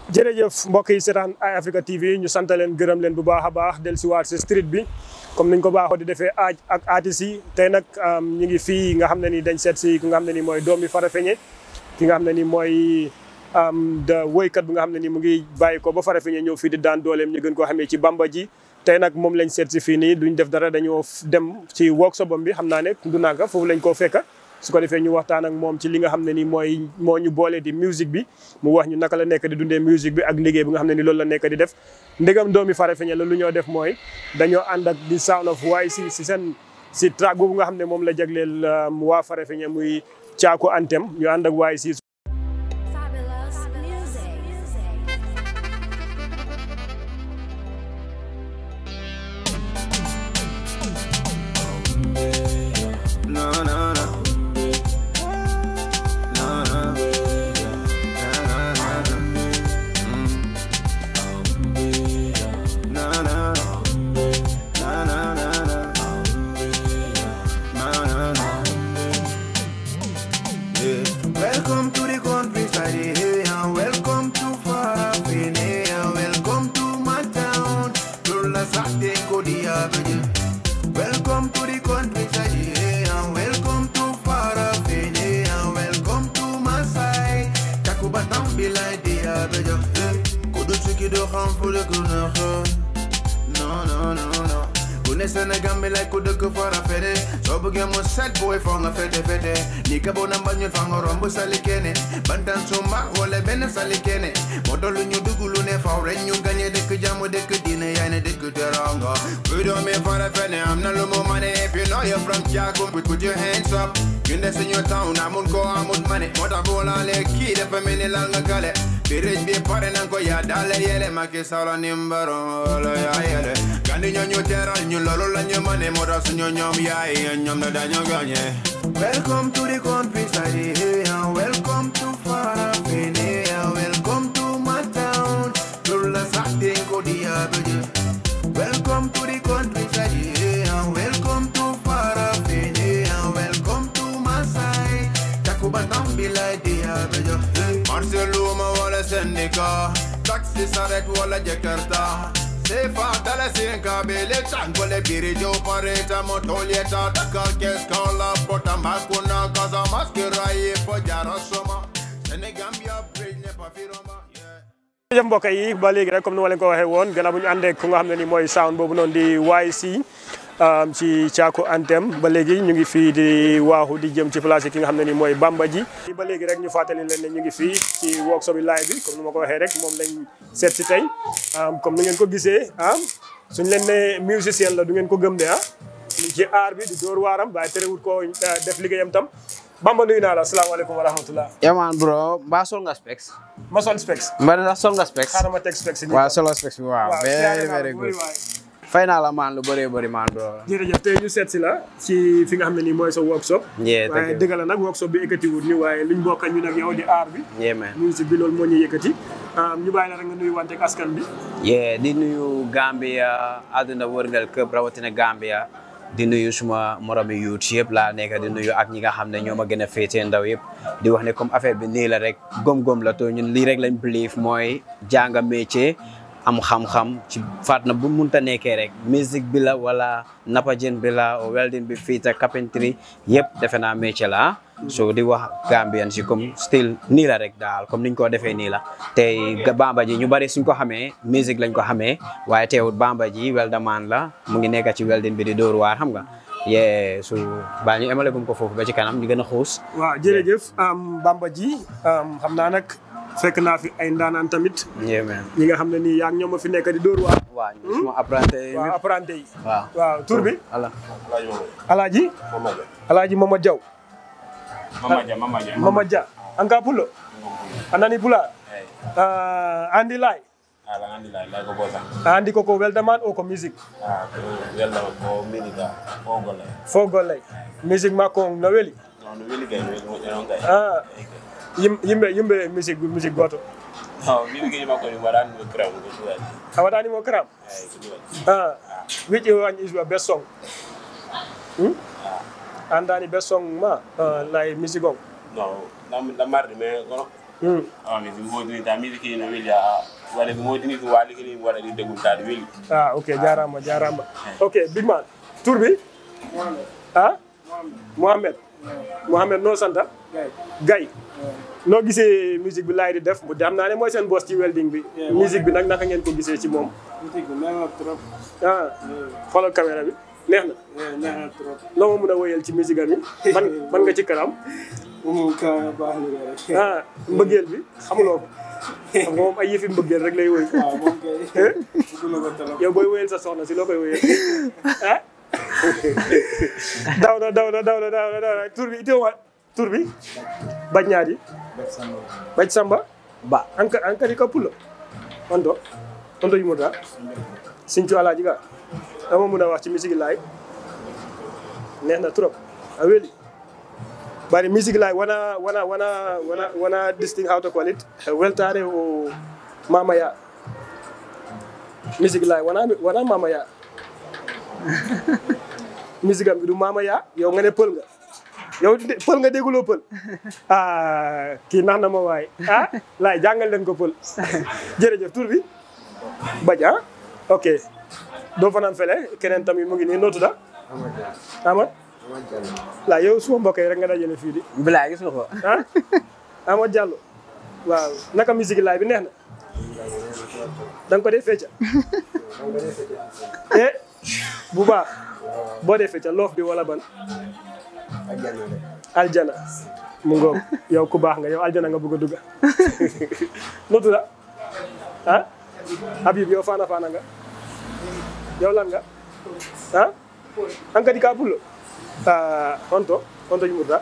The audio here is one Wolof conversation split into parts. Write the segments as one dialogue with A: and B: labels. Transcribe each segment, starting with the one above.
A: jërëjëf mbokk yi seetaan Eye Africa TV ñu sant leen gërëm leen bu baax a baax del si waat si street bi comme niñ ko baaxoo di defee aaj ak artistes yi tey nag ñu ngi fii nga xam ne ni dañ seet si ki nga xam ne ni mooy doomi Farafenni ki nga xam ne ni mooy da woykat bi nga xam ne ni mu ngi bàyyi ko ba Farafenni ñëw fii di daan dooleem ñu gën koo xamee ci Bamba ji tey nag moom lañ seet si fii nii duñ def dara dañoo dem ci workshop am bi xam naa ne du nanga foofu lañ koo fekka su ko defee ñu waxtaan ak moom ci li nga xam ne ni mooy moo ñu boole di musique bi mu wax ñu naka la nekk di dundee musique bi ak liggéey bi nga xam ne ni loolu la nekk di def ndegam doomi Farafenni la lu ñoo def mooy dañoo ànd ak di sound of waaye si si seen si track boobu nga xam ne moom la jagleel waa Farafenni muy Caaku Anthem ñu ànd ak waaye si
B: Fabulous music.
C: No, no, no. No, no. Na, na, na, na. Mm. Na, na, na. Na, na, na, na. Na, na, na. Yeah. Welcome to the countryside, yeah. Welcome to Farafenni, yeah. Welcome to my town. Lola Sate Kodia, yeah. Welcome to the countryside, yeah. Welcome to Farafenni, yeah. Welcome to Masai. Takuba Tambila, dear, bejo. Kudu Chiki do ham for the good, No, no, no, no. Kune Senegal me like kudu ku Farafenni. So buge mo set boy from a fete fete. Nika bona banyo fango rombo salikene. Bantan suma wole bene salikene. Modolu nyu dugulu ne fa renyu ganye de ku jamu de ku dine yane de ku teranga. We don't me Farafenni, I'm not lumo money. If you know you're from Chaco, put, put your hands up. You nest in your town, I'm on go, I'm on money. Mota bola le kid if I'm in langa gale. Be rich, be party, and go ya dale yele. Make sala nimbaro, ya yele. Gandi nyo terra, nyo lolo la nyo money. Mota sunyo nyom ya, nyom na danyo ganye. Welcome to the countryside, yeah. Welcome to Farafenni, yeah. Welcome to my town. Lula Sate Kodia, Welcome to the countryside, yeah. Welcome to Farafenni, yeah. Welcome to Masai. Takuba Tambila, dear, bejo. Marceluma wala sendika. Taxi saret wala Jakarta. Sefa dala sinka bele changole birijo pareta motolieta Dakar kes kala pota makuna kaza maskera ye pojara soma Senegambia bridge ne pafiroma yeah.
A: jërëjëf mbokk yi ba léegi rek comme ni ma leen ko waxee woon gannaaw bu ñu àndee ku nga xam ne ni mooy sound boobu noonu di YC ci Caaku Anthem ba léegi ñu ngi fii di waaxu di jëm ci place yi ki nga xam ne ni mooy Bamba ji ba léegi rek ñu fàttali leen ne ñu ngi fii ci workshop bi live bi comme ni ma ko waxee rek moom lañ seet si tey comme ni ngeen ko gisee ah suñ leen ne musicien la du ngeen ko gëm de ah ñu ci aar bi di dóor waaram waaye terewut ko def liggéeyam tam Bamba nuyu naa la asalaamaaleykum wa rahmatullah
D: Yeah man bro mbaa sol nga specs
A: ma sol specs
D: mbaa ndax sol nga specs
A: xaaral ma teg specs ni
D: waaw solo specs bi waaw
A: waaw
D: very
A: siyaare naa
D: very
A: la bu
D: good
A: bëri waay.
D: fay naa la man lu bëree bëri man bro
A: jërëjëf tey ñu seet si la ci fi nga xam ne nii mooy sa workshop
D: Yeah, thank
A: waaye
D: you.
A: dëgg la nag workshop bi yëkkati wut ñu waaye luñ bokk ñu nag yow di aar bi
D: yeah man
A: musique bi loolu moo ñu yëkkati ñu bàyyi la rek nga nuyu wante ak askan bi
D: yeah di nuyu Gambia àdduna wërngal këpp rawatina Gambia di nuyu suma moromi youth yëpp laa nekk di nuyu ak ñi nga xam ne ñoo ma gën a féetee ndaw yëpp di wax ne comme affaire bi nii la rek gom-gom la to ñun lii rek lañ believe mooy jàng métier am xam-xam ci faat na bu munta nekkee rek musique bi la wala napajin bi la welding bi fii ta carpentry yëpp defe naa métier la ah so di wax Gambian si comme still nii la rek daal comme niñ ko defee nii la tey Bamba ji ñu bari suñ ko xamee musique lañ ko xamee waaye teewut Bamba ji weldaman la mu ngi nekk ci welding bi di dóor waar xam nga yee su baa ñu emale gum ko foofu ba ci kanam ñu gën a xuus
A: waaw jërëjëf Bamba ji xam naa nag fekk naa fi ay ndaanaan tamit
D: yee man
A: ñi nga xam ne nii yaa ngi ñoom a fi nekk di dóor waar
D: waaw ñu suma apprenti yi
A: waaw apprenti yi
D: waaw
A: waaw tur bi
D: ala
A: alaaji alaaji Mama Diaw
E: Mamaja, mamaja.
A: Mama Dia anka pulo anani pula uh, andi lai
E: Ala ngandi la la ko bosa.
A: andi koko weldaman o ko musique
E: Ah, ko yalla ko minika ko gola.
A: fogolay musique makko no weli
E: Non no weli kay no mo non kay.
A: ah yim- yimɓe yimɓe musique musique goto
E: Oh, mi ngi ma ko ni waran no kram ko tuwa.
A: a waɗani mo kram
E: Ay ko tuwa.
A: ah which one is your best song hmm? andani best song ma uh, like musique on
E: Non, nam na mardi me ko
A: Hmm.
E: ami mi modini ta mi ki no weli a wala mi modini ko wali ki wala di degul ta weli
A: ah ok jaaraama jaaraama ok big man tur bi ah Mohamed Mohamed noo santa Gaye noo gisee musique bi laay di def bu xam naa ne mooy seen boss ci welding bi musique bi nag naka ngeen ko gisee ci moom
F: musique bi neex na trop
A: ah xoolal caméra bi neex na
F: neex na trop
A: loo ma mun a wéyal ci musique am yi man man nga ci kanam
F: moom ka baax li rek
A: ah mbëggeel bi xamuloo ko xam nga moom ay yëfi mbëggeel rek lay woy
F: waaw moom kay bëgg na ko trop
A: yow booy wéyal sa soxna si loo koy wéyal ah daw na daw na daw na daw na daw na tur bi iteewa tur bi bañ ñaari bañ samba
G: ba
A: anka ankari ka pulo onto onto yumuta sincu alaaji ga dama mun a wax ci musique laay neex na trop a weli bari musique laay wana wana wana wana wana distinct how to call it weltare o mama ya musique laay wana wana mama ya musique am bi du mama ya yow nga ne pël nga yow de- pël nga dégguloo pël ah kii nax na ma waay ah laay jàngal leen ko pël jërëjëf tur bi baj ah ok doo fanaan fele keneen tamit mu ngi nii noo tudda Amad laa yow suma mbokk yi rek nga dajale fii di
G: bilaay gis nga ko
A: ah Amad Diallo waaw naka musique laay bi neex na da nga ko dee fecca eh bu baax boo dee fecca loof bi wala ban aljana mu ngoog yow ku baax nga yow aljana nga bëgg a dugga noo tudda ah Habib yow faana faana nga yow lan nga ah an kadi ka pullo ah honto honto yumurta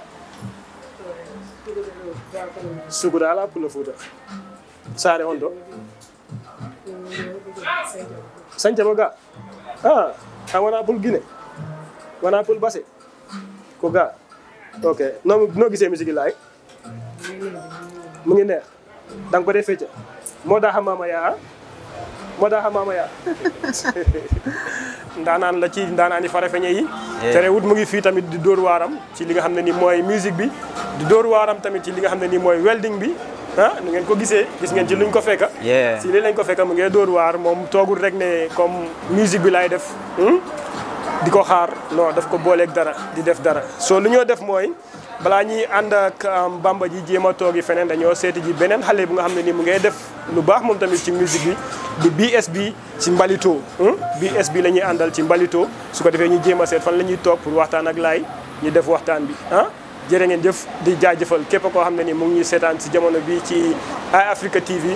A: suguda ala pullo fuuta saare honto sañcaba ga ah a wona pul guine wona pul base ko ga ok no no gisee musique laay mu ngi neex da nga ko dee fecca moo daa xamaama yaa moo daa xamaama yaa ndaanaan la ci ndaanaan yi farafeñe yi terewut mu ngi fii tamit di dóor waaram ci li nga xam ne ni mooy musique bi di dóor waaram tamit ci li nga xam ne ni mooy welding bi ah nu ngeen ko gisee gis ngeen ci luñ ko fekka
D: Yeah.
A: si lii lañ ko fekka mu ngee dóor waar moom toogul rek ne comme musique bi laay def hmm? di ko xaar non daf ko booleeg dara di def dara soo lu ñoo def mooy balaa ñuy ànd ak um, bamba ji jéem a toogi feneen dañoo seeti ji beneen xale bu nga xam ne ni mu ngay def lu baax moom tamit ci musique bi di BSB ci mbalito hmm? BSB la ñuy àndal ci mbalito su ko defee ñu jéem a seet fan la ñuy toog pour waxtaan ak laay ñu def waxtaan bi ah jërë ngeen jëf di jaajëfal képp koo xam ne ni mu ngi ñuy seetaan si jamono bi ci Eye Africa TV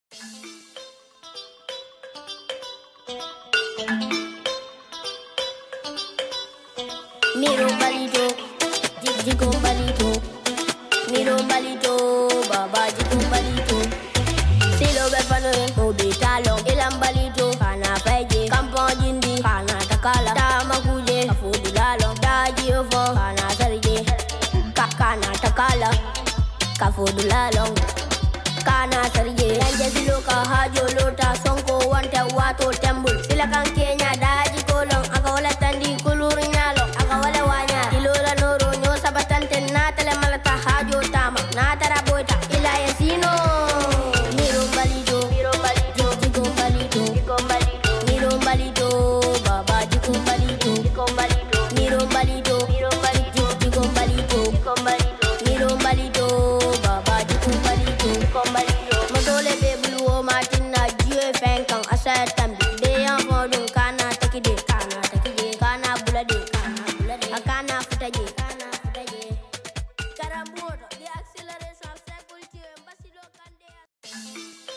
H: Miro balito, jigo balito, miro balito, baba jigo balito. Silo be fano en obi talong ilam balito, kana feje, kampong jindi, kana takala, tama kuje, afudu lalong, daji ofo, kana sarje, ka kana takala, kafudu lalong. Kana sarje, yanje silo ka hajo lota, sonko wante wato tembul, sila kan kenya daji kolong, aka wala tandi kulur nyalo, aka wala wanya, ilola noro nyo sabatante natale malata hajo tama, natara boita, ila yasino. Miro balito, miro balito, jigo balito, jigo balito, miro balito, baba jigo balito, jigo balito, miro balito, miro balito, jigo balito, jigo balito, miro balito, baba jigo balito, jigo balito. Modole be bulu o matina jiwe fenkan asa tambi, de yan fodun kana takide, kana takide, kana bulade, kana bulade, akana futaje, kana futaje. Karambuoto, the acceleration of circulation, basilo kande.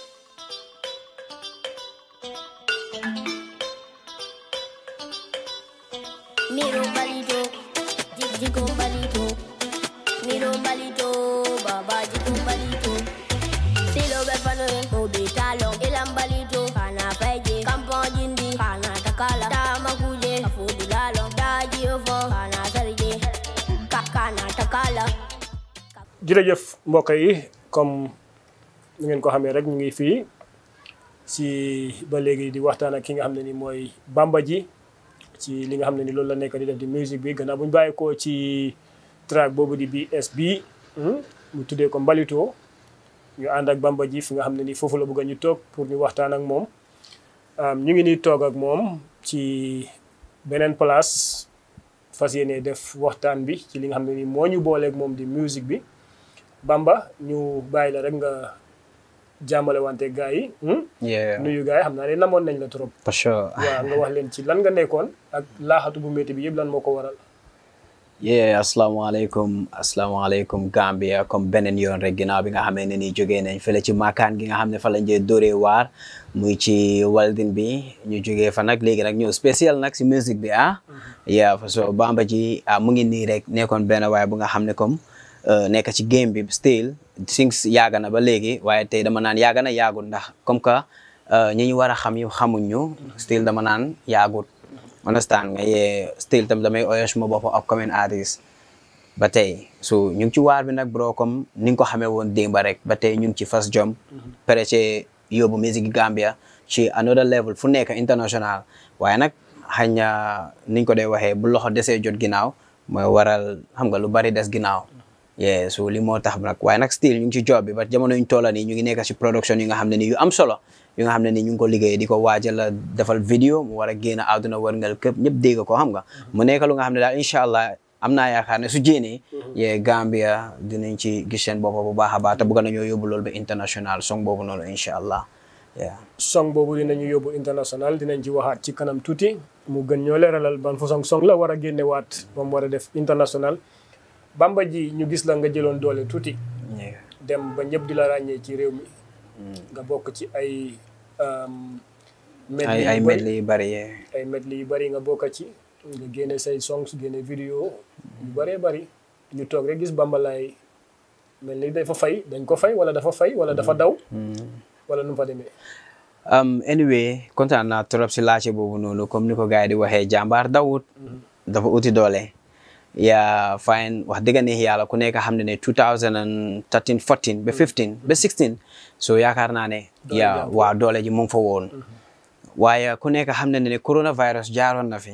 H: Miro balito, jig jigo balito, miro balito, baba jigo balito. Silo be fano en obi talong, ilam balito, kana feje, kampong jindi, kana takala, tama kuje, afudu lalong, daji ofo, kana sarje, ka kana takala.
A: jërëjëf mbokk yi comme ni ngeen ko xamee rek ñu ngi fii si ba léegi di waxtaan ak ki nga xam ne ni mooy Bamba ji ci li nga xam ne ni loolu la nekk di def di musique bi gannaaw bu ñu bàyyeekoo ci track boobu di BSB hmm, mu tuddee ko Mbalito ñu ànd ak Bamba ji fi nga xam ne nii foofu la bëgg ñu toog pour ñu waxtaan ak moom ñu ngi nii toog ak moom ci beneen place fas yéene def waxtaan bi ci li nga xam ne nii moo ñu booleeg moom di musique bi Bamba ñu bàyyi la rek nga jàmmale wante gars yi
D: yeah
A: nuyu gars yi xam naa ne namoon nañ la trop
D: for sure
A: waaw nga wax leen ci lan nga nekkoon ak laaxatu bu métti bi yëpp lan moo ko waral
D: yeah asalaamaaleykum asalaamaaleykum Gambia comme beneen yoon rek ginnaaw bi nga xamee ne nii jógee nañ fële ci maakaan gi nga xam ne fa lañ jee dóoree waar muy ci waldin bi ñu jógee fa nag léegi nag ñëw spécial nag si musique bi ah yeah so Bamba ji ah mu ngi nii rek nekkoon benn waaye bu nga xam ne comme nekk ci game bi still things yàgg na ba léegi waaye tey dama naan yàgg na yàggut ndax comme que ñi ñu war a xam yu xamuñ ñu still dama naan yàggut understand nga yee still tam damay oyos ma bopp upcoming artist ba tey so ñu ngi ci waar bi nag bro comme ni nga ko xamee woon démba rek ba tey ñu ngi ci fas jom pare ci yóbbu musique Gambia ci another level fu nekk international waaye nag xañ na niñ ko dee waxee bu loxo desee jot ginnaaw mooy waral xam nga lu bari des ginnaaw yeah so li moo tax nag waaye nag still ñu ngi ci job bi ba jamono ñu toola nii ñu ngi nekk ci production yi nga xam ne ni yu am solo yu nga xam ne ni ñu ngi ko liggéey di ko waajal a defal vidéo mu war a génn àdduna wërngal këpp ñëpp dégg ko xam nga mu nekk lu nga xam ne daal incha allah am naa yaakaar ne su jéenee yee Gambia dinañ ci gis seen bopp bu baax a baax te bëgg nañoo yóbbu loolu ba international song boobu noonu incha allah yeah
A: song boobu dinañu yóbbu international dinañ ci waxaat ci kanam tuuti mu gën ñoo leeralal ban façon song la war a génne waat moom war a def international Bamba ji ñu gis la nga jëloon doole tuuti
D: yeah
A: dem ba ñëpp di la ràññee ci réew mi nga bokk ci ay medley
D: ay ay
A: yu bari
D: medley yu bari yee
A: ay medley yu bari nga bokk ci nga génne say songs génne vidéo yu bëree bari ñu toog rek gis Bamba Laye mel ni dafa fay dañ ko fay wala dafa fay wala dafa daw wala nu mu fa demee
D: um, anyway kontaan naa trop si laajte boobu noonu comme ni ko gars yi di waxee jàmbaar dawut dafa uti doole yaa fine wax dëgg neex yàlla ku nekk xam ne ne 2013 14 ba 15 ba 16 so yaakaar naa ne
A: Doole
D: yaa
A: jàpp.
D: waa doole ji mu ngi fa woon waaye ku nekk xam ne ne coronavirus jaaroon na fi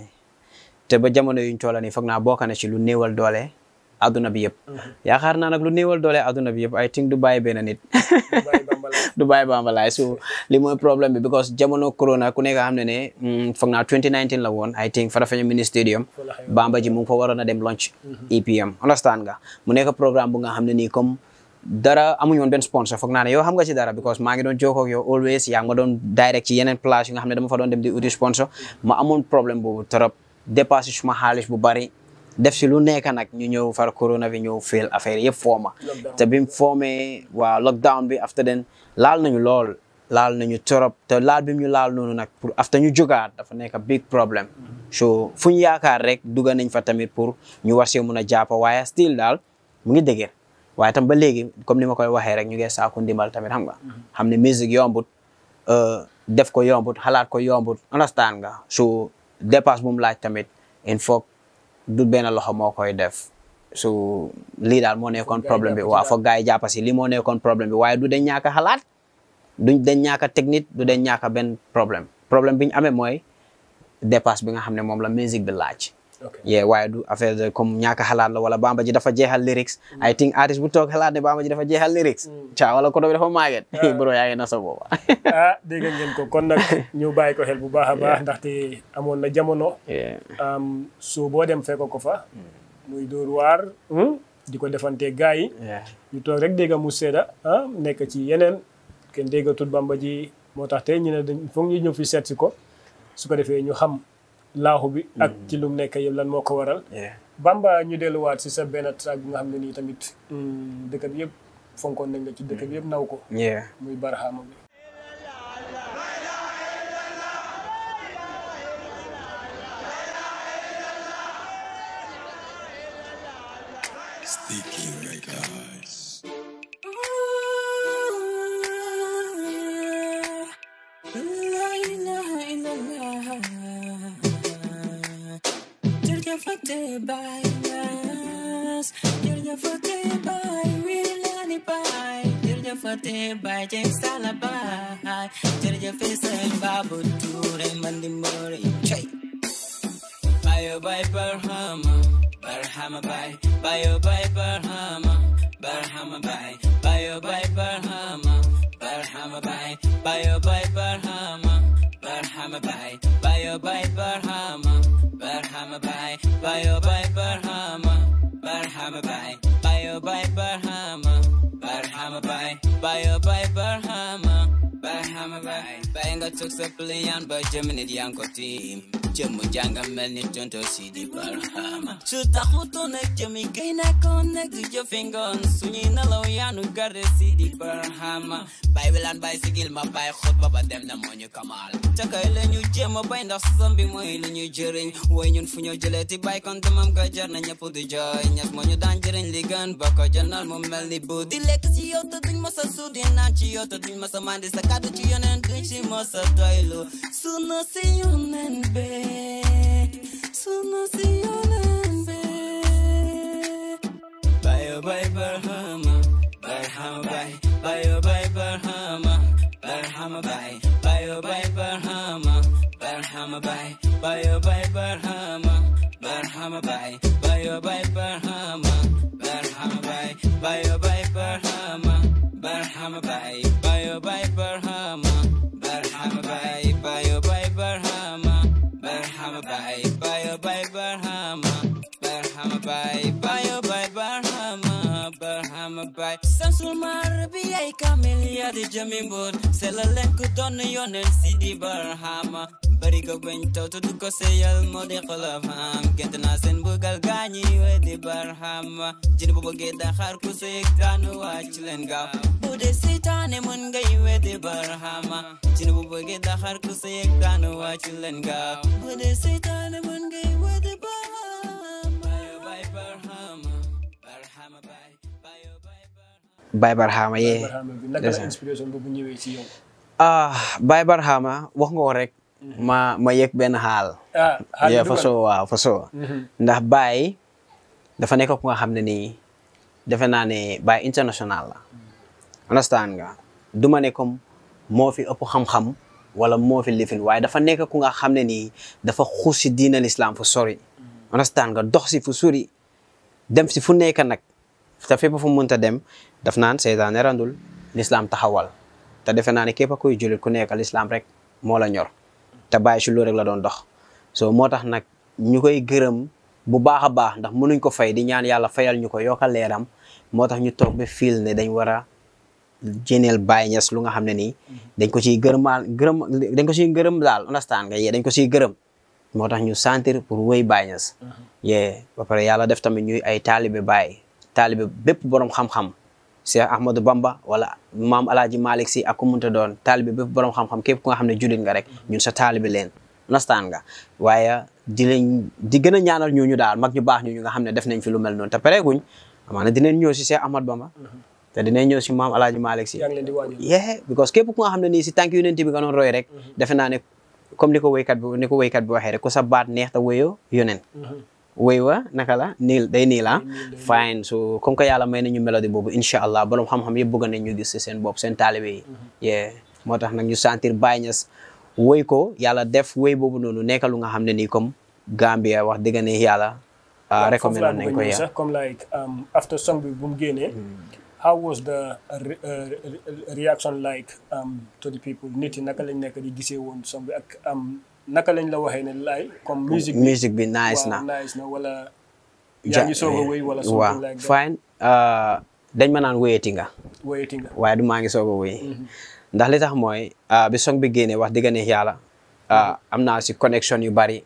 D: te ba jamono yuñ toola nii foog naa bokk na ci lu néewal doole adduna bi yëpp yaakaar naa nag lu néewal doole adduna bi yëpp I think du bàyyi benn nit
A: bàyyi Bamba Laye
D: du bàyyi Bamba Laye so li mooy problème bi because jamono corona ku nekk xam ne ne mm, foog naa 2019 la woon I think Farafenni mini stadium
A: Fa la xewoon.
D: Bamba ji mu ngi fa waroon a dem launch EPM understand nga mu nekk programme bu nga xam ne nii comme dara amuñu woon benn sponsor foog naa ne yow xam nga ci dara because maa ngi doon jokkoo ak yow always yaa ngi ma doon direct ci yeneen place yu nga xam ne dama fa doon dem di uti sponsor ma amoon problème boobu trop dépassé suma xaalis bu bari def si lu nekk nag ñu ñëw far corona bi ñëw fail affaire yëpp fooma
A: Lockdown.
D: te bi mu foomee waa lockdown bi after then laal nañu lool laal nañu trop te laal bi mu ñu laal noonu nag pour after ñu jógaat dafa nekk big problème so fu ñu yaakaar rek dugga nañ fa tamit pour ñu war see mun a jàpp waaye still daal mu ngi dëgër waaye tam ba léegi comme ni ma koy waxee rek ñu ngi saaku ndimbal tamit xam nga xam ne musique yombut euh, def ko yombut xalaat ko yombut understand nga so dépasse bu mu laaj tamit il faut du benn loxo moo koy def so lii daal moo nekkoon
A: gars yi
D: problème bi
A: jàpp ci
D: waaw
A: daal.
D: foog gars yi jàpp si lii moo nekkoon problème bi waaye du dañ ñàkk a xalaat duñ dañ ñàkk a technique du dañ ñàkk a benn problème problème bi ñu amee mooy dépasse bi nga xam ne moom la musique bi laaj
A: ok
D: yeah waaye du affaire de comme ñàkk a xalaat la wala Bamba ji dafa jeexal lyrics I think artiste bu toog xalaat ne Bamba ji dafa jeexal lyrics caa wala koto bi dafa màgget bro yaa ngi na sa booba
A: ah dégg ngeen ko kon nag ñu bàyyi ko xel bu baax a baax ndaxte amoon na jamono
D: yeah
A: am soo boo dem fekk ko fa muy dóor waar di ko defante gars yi
D: yeah
A: ñu toog rek dégg mu sedda ah nekk ci yeneen kenn déggatul Bamba ji moo tax tey ñu ne dañ foog ñu ñëw fi seet si ko su ko defee ñu xam laaxu bi ak ci lu mu nekk yëpp lan moo ko waral
D: yeah
A: Bamba ñu delluwaat si sa benn track bi nga xam ne nii tamit mm, dëkk bi yëpp fonkoon nañ la ci dëkk bi yëpp naw ko
D: yeah
A: muy barxaama bi
G: By James Salabai, Jerja Faisal Babu Ture Mandimori, Chay. Bayo by Barhama, Barhama by, Bayo by Barhama, Barhama by, Bayo by Barhama. Bayo bye Barhama, Barhama bye. Bayo bye Barhama, Barhama bye. Bayo bye Barhama, Barhama bye. Bayo bye Barhama, Barhama bye. Bayo bye Barhama, Barhama bye. Bayo nga tuk sa pilihan ba Gemini di ang ko team. Jemu jangan mel ni tonto si di Barhama. Suta kuto na jemi gay na connect with your fingers. Sunyi na law yanu garde si di Barhama. Bible and bicycle ma bay khut baba dem na mo ñu kamal. Takay la ñu jema bay ndax sambi moy lu ñu jëriñ. Way ñun fu ñu jëlee ti bay kon demam ga jar na ñëpp di joy. Ñas mo ñu daan jëriñ li gën ba ko jënal mu mel ni bu di lekk ci yow te duñ ma sa suudi naan ci yow te duñ ma sa mandi sa kàddu ci yoneen duñ ci ma sa doylu. Sunu si yoneen be. Sunu si yoneen be. Bayo bay Barhama, Barhama bay, Bayo bay Barhama, Barhama bay, Bayo bay Barhama, Barhama bay, Bayo bay Barhama, Barhama bay, Bayo bay Barhama, Barhama bay, Bayo bay Barhama, Barhama bay, Bayo bay Barhama, Barhama bay, Bayo bay Barhama, Barhama bay, Bayo bay Barhama, Barhama bay, Bayo bay Barhama, Barhama bay. Samsul Marabi ay kamilya di jamimbur, selalen ko don yonen sidi Barhama. Bari ko gwento to du ko seyal mo di qalafam, kenta na sen bugal ganyi we di Barhama. Jini bu bëgge daxar ku seyek tanu wacc len gaaw. Bu de seytaane mun ngay we di Barhama. Jini bu bëgge daxar ku seyek tanu wacc len gaaw. Bu de seytaane mun ngay we di Barhama. Bayo bay Barhama, Barhama bay, bayo bay Barhama.
D: Baye Barhama yee
A: Barhama bi naka la inspiration boobu ñëwee ci yow.
D: ah Baye Barhama wax nga ko rek ma ma yëg benn xaal
A: ah xaaral
D: yeah,
A: dugal.
D: fa soo waaw fa soo ndax Baye dafa nekk ku nga xam ne nii defe naa ne Baye international la understand nga du ma ne comme moo fi ëpp xam-xam wala moo fi lifin waaye dafa nekk ku nga xam ne nii dafa xuus si diina l'islam fu sori understand nga dox si fu sori dem si fu nekk nag te fépp fu munta dem daf naan seytaane randul l'islam taxawal te defe naa ne képp a koy jullit ku nekk l'islam rek moo la ñor te bàyyi si loolu rek la doon dox so moo tax nag ñu koy gërëm bu baax a baax ndax mënuñ ko fay di ñaan yàlla fayal ñu ko yokkal leeram moo tax ñu toog ba fiil ne dañ war a jéneel Baye Niass lu nga xam ne nii dañ ko ciy gërëmaal gërëm dañ ko ciy gërëm daal understand nga yee dañ ko ciy gërëm moo tax ñu sentir pour wéy Baye Niass yee ba pare yàlla def tamit ñuy ay taalibe Baye taalibe bépp borom xam-xam Cheikh Ahmadou Bamba wala maam Alaaji Malick si ak ku munta doon taalibe bépp borom xam-xam képp ku nga xam ne jullit nga rek ñun sa taalibe leen understand nga waaye di leen di gën a ñaanal ñooñu daal mag ñu baax ñu nga xam ne def nañ fi lu mel noonu te pareeguñ amaana dinañ ñëw si Cheikh Ahmadou Bamba te dinañ ñëw si maam Alaaji Malick si
A: yaa ngi leen di waajal.
D: yeah because képp ku nga xam ne nii si tànk yonent bi nga doon roy rek defe naa ne comme ni ko wéykat bi ni ko wéykat bi waxee rek ku sa baat neex te wéyoo yonen wéy wa naka la niil day nii la fine so comme que yàlla may nañu mélodie boobu incha allah borom xam-xam yëpp bëgg nañ ñu gis si seen bopp seen taalibe yi yeah moo tax nag ñu sentir Baye Niass wéy ko yàlla def wéy boobu noonu nekk lu nga xam ne nii comme Gambia wax dëgg ne yàlla ah recommendé nañ ko
A: ya
D: ya
A: sax comme like um, after song bi bu mu génnee how was the uh, re- uh, re- reaction like um, to the people nit yi naka lañ nekk di gisee woon song bi ak um, naka lañ la waxee ne lay comme musique bi
D: musique bi nice
A: waaw,
D: na
A: nice na wala yaa ngi soog a wéy wala
D: waaw
A: something like that
D: fine ah, dañ ma naan wéyati nga
A: wéyati nga
D: waaye du maa ngi soog a wéy ndax li tax mooy ah, bi song bi génnee wax dëgg neex yàlla ah, am naa si connexion yu bari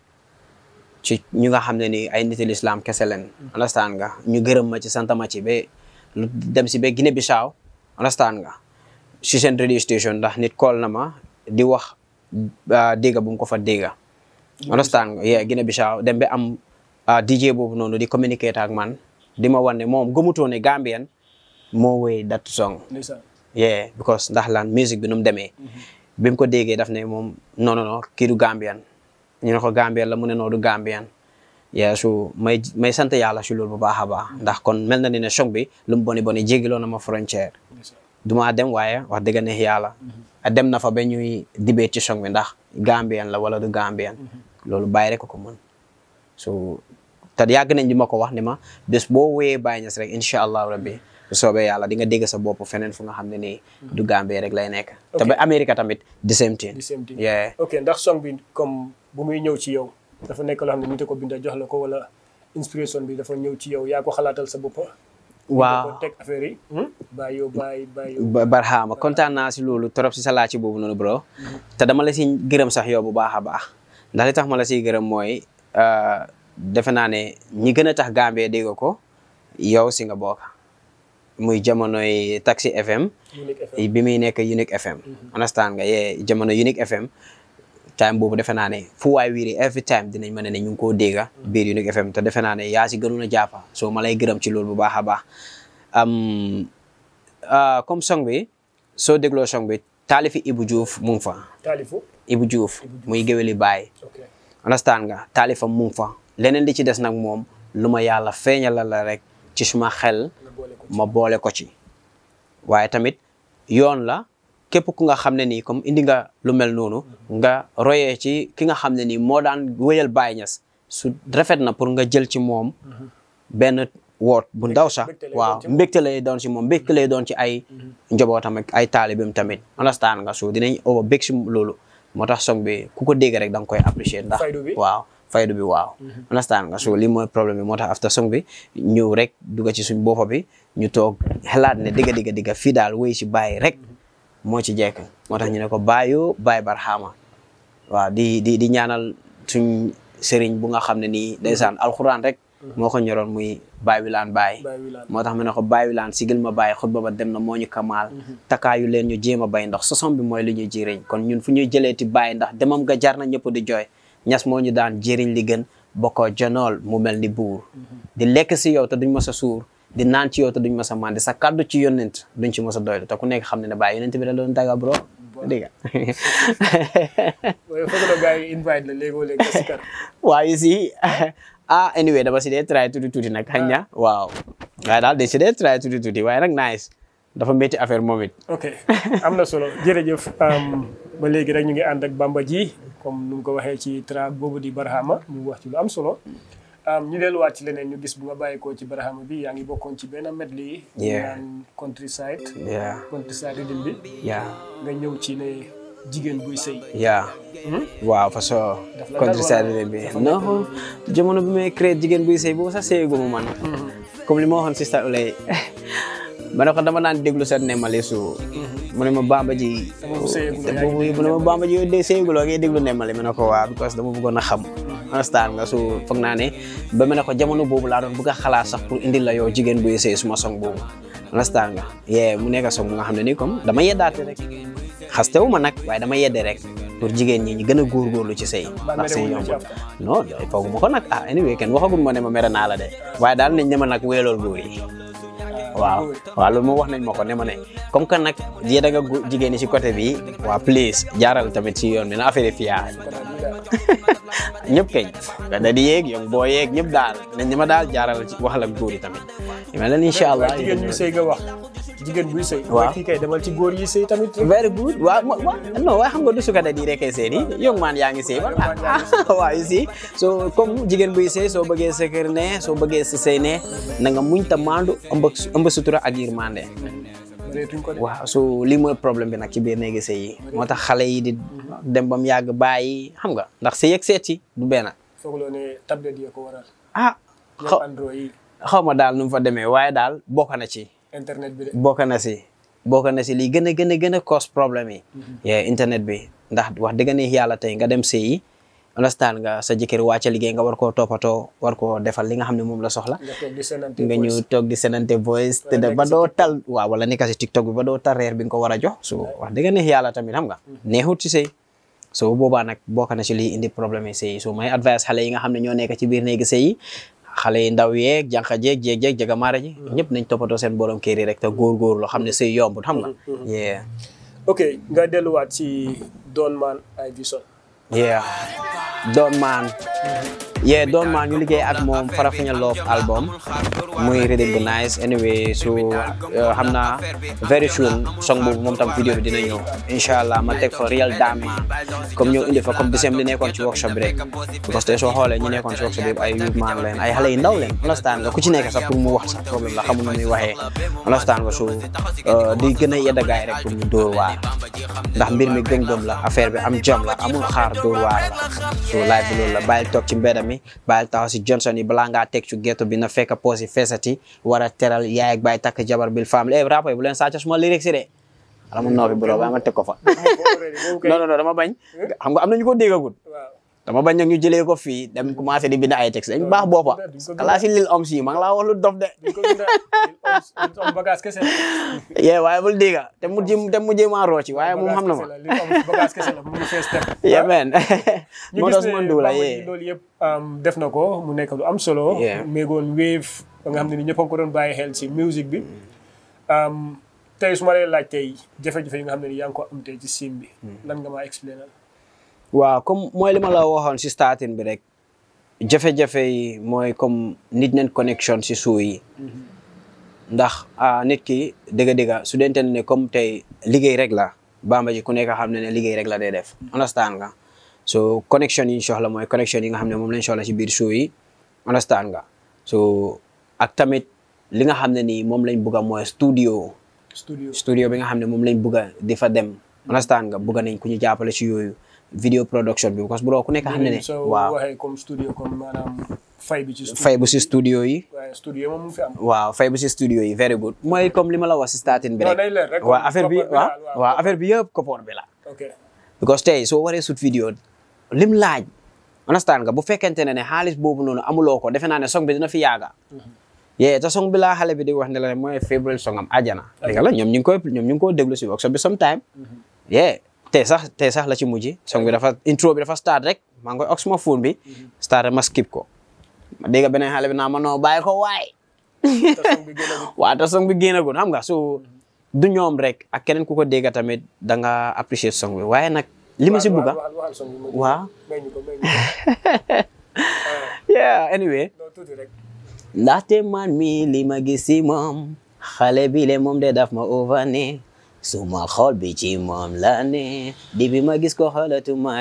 D: ci ñu nga xam ne ni ay niti l'islam kese leen understand nga ñu gërëm ma ci sant ma ci ba lu dem si ba Guinée Bissau understand nga si seen radio station ndax nit call na ma di wax ah, dégga bu mu ko fa dégga understand nga yeah Guinée Bissau dem ba am ah, DJ boobu noonu di communiquer ak man di ma wan ne moom gëmutoo ne Gambien moo wéy that song
A: ndeysaan
D: yeah because ndax lan musique bi nu mu demee bi mu ko déggee daf ne moom non non non kii du Gambian ñu ne ko Gambian la mu ne noo du Gambian yeah su may may sant yàlla si loolu bu baax a baax ndax kon mel na ni ne choc bi lu mu boni boni jéggiloo na ma frontière du ma dem waaye wax dëgg neex yàlla a dem na fa ba ñuy dibee ci choc bi ndax Gambian la wala du Gambian loolu bàyyi rek ko ko mën so te yàgg nañ di ma ko wax ni ma bés boo wéyee Baye Niass rek incha allah rabbi bu soobee yàlla di nga dégg sa bopp feneen fu nga xam ne nii du Gambie rek lay nekk te ba Amérique tamit the same thing
A: the same thing
D: yeah
A: ok ndax song bi comme bu muy ñëw ci yow dafa nekk loo xam ne nit a ko binda jox la ko wala inspiration bi dafa ñëw ci yow yaa ko xalaatal sa bopp
D: waaw
A: ko teg affaire yi bàyyi yow bàyyi bàyyi yow
D: ba barxaama kontaan naa si loolu trop si sa laaj ci boobu noonu bro te dama la si gërëm sax yow bu baax a baax ndax li tax ma la siy gërëm mooy euh, defe naa ne ñi gën a tax Gambie dégg ko yow si nga bokk muy jamonoy Taxi FM
A: Unique FM
D: bi muy nekk Unique FM understand nga yee jamono Unique FM time boobu defe naa ne fu waay wiiri every time dinañ mën ne ñu ngi koo dégga biir Unique FM te defe naa ne yaa si gënoon a jàppa soo ma lay gërëm ci loolu bu baax a baax am ah, comme song bi soo dégloo song bi taalifi Ibu Diouf mu ngi fa
A: taalifu
D: Ibu Diouf muy géwéli baay
A: ok
D: understand nga taalifam mu ngi fa leneen li ci des nag moom lu ma yàlla feeñalal la rek ci suma xel
A: nga boole ko
D: ma boole ko ci waaye tamit yoon la képp ku nga xam ne nii comme indi nga lu mel noonu nga royee ci ki nga xam ne nii moo daan wéyal Baye Niass su rafet na pour nga jël ci moom benn woot bu ndaw sax
A: mbégte lay
D: waaw
A: doon ci moom.
D: mbégte lay doon ci moom mbégte lay doon ci ay njabootam ak ay taalibim tamit understand nga so dinañ over bég si loolu moo tax song bi ku ko dégg rek da nga koy apprécier ndax
A: Faydu bi?
D: waaw faydu bi waaw understand nga so li mooy problème bi moo tax after song bi ñëw rek dugga ci suñ boppa bi ñu toog xalaat ne digga digga digga fii daal wéy si bàyyi rek moo ci jekk moo tax ñu ne ko bàyyoo bàyyi barxaama waaw di di di ñaanal suñ sëriñ bu nga xam ne nii ndeysaan alxuraan rek moo ko ñoroon muy bàyyi wilaan bàyyi
A: bàyyi wilaan
D: moo tax mu ne ko bàyyi wilaan sigil ma bàyyi xutba ba dem na moo ñu kamaal takaayu leen ñu jéem a bay ndax sosom bi mooy li ñuy jëriñ kon ñun fu ñuy jëleeti bàyyi ndax demam nga jar na ñëpp di jooy ñas moo ñu daan jëriñ li gën bokkoo jonool mu mel ni buur di lekk si yow te duñ mës a suur di naan ci yow te duñ mës a màndi sa kàddu ci yónnent duñ ci mës a doylu te ku nekk xam ne ne bàyyi yónnent bi la doon daga bro dégg nga
A: waaye foog na gars yi invite la léegoo léegi nga sikar
D: waaye si ah anyway dama si dee try tuuti tuuti nag xañ na waaw waaye daal de si dee try tuuti tuuti waaye nag nice dafa métti affaire moom it
A: ok am na solo jërëjëf um, ba léegi rek ñu ngi ànd ak Bamba ji comme nu mu ko waxee ci track boobu di Barhama mu wax ci lu am solo um, ñu delluwaat ci leneen ñu gis bu nga bàyyeekoo ci Barhama bi yaa ngi bokkoon ci benn medley yi ñu
D: Yeah.
A: naan countryside
D: yeah
A: countryside rhythm bi
D: yeah
A: nga ñëw ci ne jigéen buy sëy
D: yeah waaw fa soo
A: Daf la
D: countryside
A: dal wala?
D: bi non jamono bi may créé jigéen buy sëy boobu sax sëyaguma man comme li ma waxoon sista Ulay ma ne ko dama daan déglu sa nemmali su mu ne ma bamba ji
A: boobu sëyaguloo,
D: te
A: yaa ngi
D: boobu mu ne ma bamba ji yow de sëyaguloo ngay déglu nemmali ma ne ko waa because dama bëggoon a xam understand nga su foog naa ne ba ma ne ko jamono boobu laa doon bëgg a xalaat sax pour indil la yow jigéen buy sëy suma song boobu understand nga yee mu nekk song bu nga xam ne nii comme dama yeddaate rek xastewu ma nag waaye dama yedde rek pour jigéen ñi ñu gën a góorgóorlu ci sëy ndax sëy
A: merewuñu ci
D: yombul non foogu ma ko nag ah anyway kenn waxagul ma ne ma mere naa la de waaye daal nañ ne ma nag weelool góor yi waaw waaw loolu moom wax nañ ma ko ne ma ne comme que nag yéen a nga gu- jigéen ñi ci côté bi waa please jaaral tamit ci yoon bi na affaire yi fiyaa ñëpp keñ nga da di yeeg yow boo yeeg ñëpp daal nañ ne ma daal jaaral ci waxal ak góor yi tamit ma leen incha allah
A: waaye jigéen ñuy sëy nga wax jigéen buy sëy
D: Waaw.
A: waaye kii kay demal ci góor yi sëy tamit rek
D: very good waaw wa- wa- non waaye xam nga du suka da di rek sëy ni young man yaa ngi sëy ba waaw you see so comme jigéen buy sëy soo bëggee sa kër ne soo bëggee sa sëy ne na nga muñ ta maandu ëmb ëmb sutura ak yërmande
A: reetuñ ko de
D: waaw so lii mooy problème bi nag ci biir néegi sëy yi moo tax xale yi di dem ba mu yàgg bàyyi xam nga ndax sëy ak seet yi du benn
A: foogloo ne tablette yi ko waral
D: ah
A: ñoom
D: xaw
A: android yi
D: xaw ma daal nu mu fa demee waaye daal bokk na ci
A: internet bi de
D: bokk na si bokk na si lii gën a gën a gën a cause problème yi yee internet bi ndax wax dëgg neex yàlla tey nga dem sëyi understand nga sa jëkkër wàcca liggéey nga war koo toppatoo war koo defal li nga xam ne moom la soxla
A: nga toog di senante
D: nga ñëw toog di senante voice te
A: Wala
D: ba
A: nekk si
D: doo tal waaw wala nekk si tiktok bi ba doo tal reer bi nga ko war a jox so wax dëgg neex yàlla tamit xam nga neexut si sëy so boobaa nag bokk na si lii indi problème yi sëy so may advice xale yi nga xam ne ñoo nekk ci biir néegi sëy yi xale yi ndaw yeeg jànqa jeeg jeeg jeeg jagamaara ji ñëpp nañ toppatoo seen borom kër yi rek te góor-góor loo xam ne sëy yombut xam nga yeah
A: ok nga delluwaat ci Don Man Iverson
D: yeah doon maan yeah doon maa ñu liggéey ak moom Farafenni Love album muy rhythm bu nice anyway so uh, xam naa very soon song boobu moom tam vidéo bi dina ñëw incha allah ma teg fa real dama comme ñëw indi fa comme disem li nekkoon ci workshop bi rek parce que soo xoolee ñi nekkoon ci workshop bi ay youth man leen ay xale yu ndaw leen understand nga ku ci nekk sax pour mu wax sax problème la xamul nu muy waxee understand nga so uh, di gën a yedda gaay rek pour ñu dóor waar ndax mbir mi gëm-gëm la affaire bi am jom la amul xaar dóor waar la so live bi loolu la bàyyil toog ci mbedda mi bàyyil taxaw si Johnson yi balaa ngaa teg ci ghetto bi na fekk poos yi feesati war a teral yaay ak bàyyi takk jabar bil famille eh rapport yi bu leen sàcc suma lyrics yi de ala mu noppi bro ba ma teg ko fa non non non dama bañ xam nga am na ñu ko déggagul
A: waaw
D: dama bañ nag ñu jëlee ko fii dem commencé di bind ay texte dañ baax boppa kalaa si lil om si maa ngi laa wax lu dof de
A: duñ ko binda li am bagage kese la
D: yee waaye bul dégga te mu jëm te mu jëm maa rooci waaye moom xam na ma
A: li am bagage kese la mu ngi fees step
D: yeah man
A: ñu
D: moo
A: gis
D: tax
A: ne
D: suma nduula
A: Bamba
D: yee
A: ji loolu yëpp um, def na ko mu nekk lu am solo
D: Yeah.
A: méegoon wave ba nga xam ne ni ñëpp a ngi ko doon bàyyi xel si musique bi um, tey su ma lay laaj tey jafe-jafe yi nga xam ne ni yaa ngi ko am tey ci sim bi lan nga maa explainal
D: waaw comme mooy li ma la waxoon si starting bi rek jafe-jafe yi mooy comme nit neen connection si suu yi ndax ah nit ki dëgga-dëgga su dente ne comme tey liggéey rek la bamba ji ku nekk xam ne ne liggéey rek la day def understand nga so connection yi ñu soxla mooy connection yi nga xam ne moom lañ soxla si biir suu yi understand nga so ak tamit li nga xam ne nii moom lañ bugga mooy studio
A: studio
D: studio bi nga xam ne moom lañ bugga di fa dem understand nga bugga nañ ku ñu jàppale ci yooyu video production bi parce que bro ku nekk xam ne ne
A: soo
D: waaw
A: waxee comme studio comme maanaam fay bi ci studio
D: fay bu si studio yi
A: waaye studio moom mu fi am
D: waaw fay bu si studio yi very good mooy comme li ma la wax si starting bi
A: Non,
D: rek
A: day leer rek,
D: waaw
A: comme
D: affaire bi
A: koppar bi
D: waaw
A: daal, waaw,
D: waaw affaire bi yëpp koppoor bi la
A: ok
D: because tey soo waree shoot video lim laaj understand nga bu fekkente ne ne xaalis boobu noonu amuloo ko defe naa ne song bi dina fi yaaga yee te song bi laa xale bi di wax ne la mooy favorite song am ajana dégg la ñoom ñu ngi koy ñoom ñu ngi ko déglu si workshop bi sometime yee tey sax tey sax la ci mujj song bi dafa intro bi dafa start rek maa ngi koy ox ma phone bi start rek ma skip ko ma dégg beneen xale bi naa ma noo bàyyi ko waay
A: te song bi gën a
D: waaw te song bi génnagul xam nga so du ñoom rek ak keneen ku ko dégg tamit da nga apprécier song bi waaye nag li ma si bugga
A: waxal waxal song bi ma
D: waaw
A: may ñu ko may ñu ko
D: yeah anyway
A: non tuuti rek
D: ndaxte man mi li ma gis si moom xale bi le moom de daf ma ovane suma xol bi ci moom la ne di bi ma gis ko xolatuma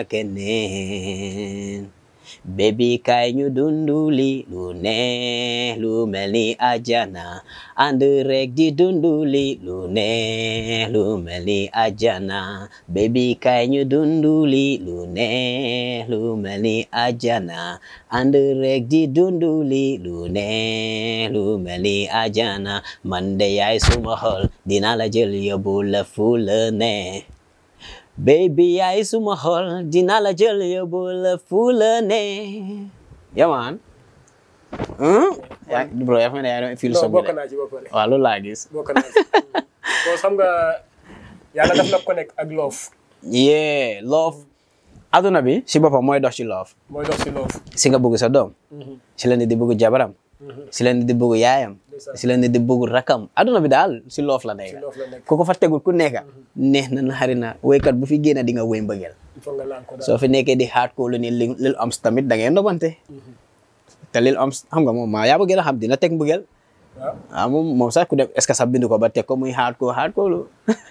D: keneen Baby kaay ñu dunduli lu ne lu mel ni ajana ànd rek di dunduli lu ne lu mel ni ajana Baby kaay ñu dunduli lu ne lu mel ni ajana ànd rek di dunduli lu ne lu mel ni ajana man de yaay suma xol dina la jël yóbbu la fu la ne baby yaay suma xol dina la jël yóbbu la fu la ne yeah man hmm yaa bro yaa fa ne yaa doon feel
A: non
D: song
A: bokk
D: bi de
A: naa ci ba pare
D: waaw loolu laa gis
A: bokk naa ci bon xam nga yàlla daf la connect ak love
D: yeah love aduna bi si boppam mooy dox ci love
A: mooy dox si love
D: si nga bëgg sa doom si la nit di bëgg jabaram si la nit di bëgg yaayam si la nit di bëgg rakam aduna bi daal si love la nekk
A: love la nekk
D: ku ko fa tegul ku nekk neex na naxari na woykat bu fi génn di nga wéy mbëggeel
A: il faut nga laan ko daal
D: soo fi nekkee di hardcore lu ni lil lil ams tamit da ngeen nobante te lil ams xam nga moom maa yaa bëgg a xam dina teg mbëggeel
A: waaw
D: ah moom moom sax ku dem est ce que sax bind ko ba teg ko muy hardcore hardcore lu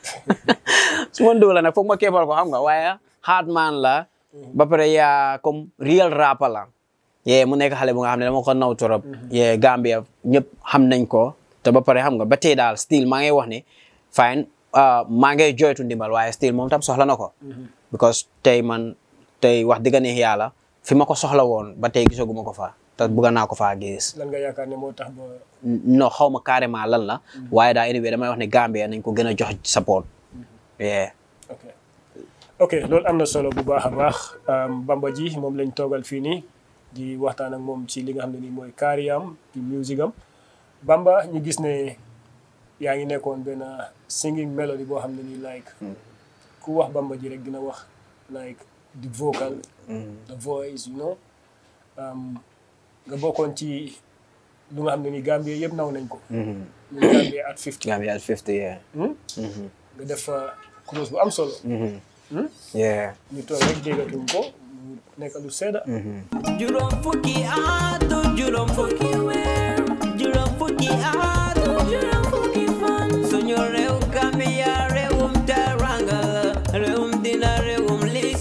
D: su ma ndóo la nag foog ma keppal ko xam nga waaye hard man la ba pare yaa comme real rapper la yee mu nekk xale bu nga xam ne dama ko naw torop yee Gambia ñëpp xam nañ ko te ba pare xam nga ba tey daal still maa ngi wax ne fine ah, maa ngi joytu ndimbal waaye still moom tam soxla na ko because tey man tey wax dëgg neex yàlla fi ma ko soxla woon ba tey gisaguma ko fa te bëgg naa ko faa gis
A: lan nga yaakaar ne moo tax ba
D: non xaw ma carrément lan la waaye daal anyway damay wax ne Gambia nañ ko gën a jox support yeah
A: ok ok loolu am na solo bu baax a baax Bamba ji moom lañ toogal fii nii di waxtaan ak moom ci li nga xam ne nii mooy carrière di musique am Bamba ñu gis ne yaa ngi nekkoon benn singing melody boo xam ne nii like ku wax Bamba ji rek dina wax like the vocal the voice you know um, nga bokkoon ci lu nga xam ne nii Gambie yëpp naw nañ ko ñu Gambie at 50
D: Gambia at 50 yeah
A: nga def fa close bu am solo
D: yeah
A: ñu toog rek déggatuñ ko mu nekk lu sedda
G: juróom fukki atu juróom fukki weer juróom fukki atu juróom fukki fan suñu réew Gambia réewum teranga la réewum dina réewum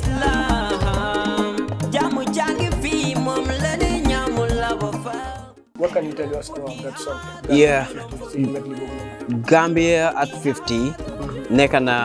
G: lislam jàmm jàngi fii moom la di ñaamu la ba fa
A: what can you tell us about that song
D: Yeah.
A: si medley boobu noonu
D: Gambia at 50 nekk na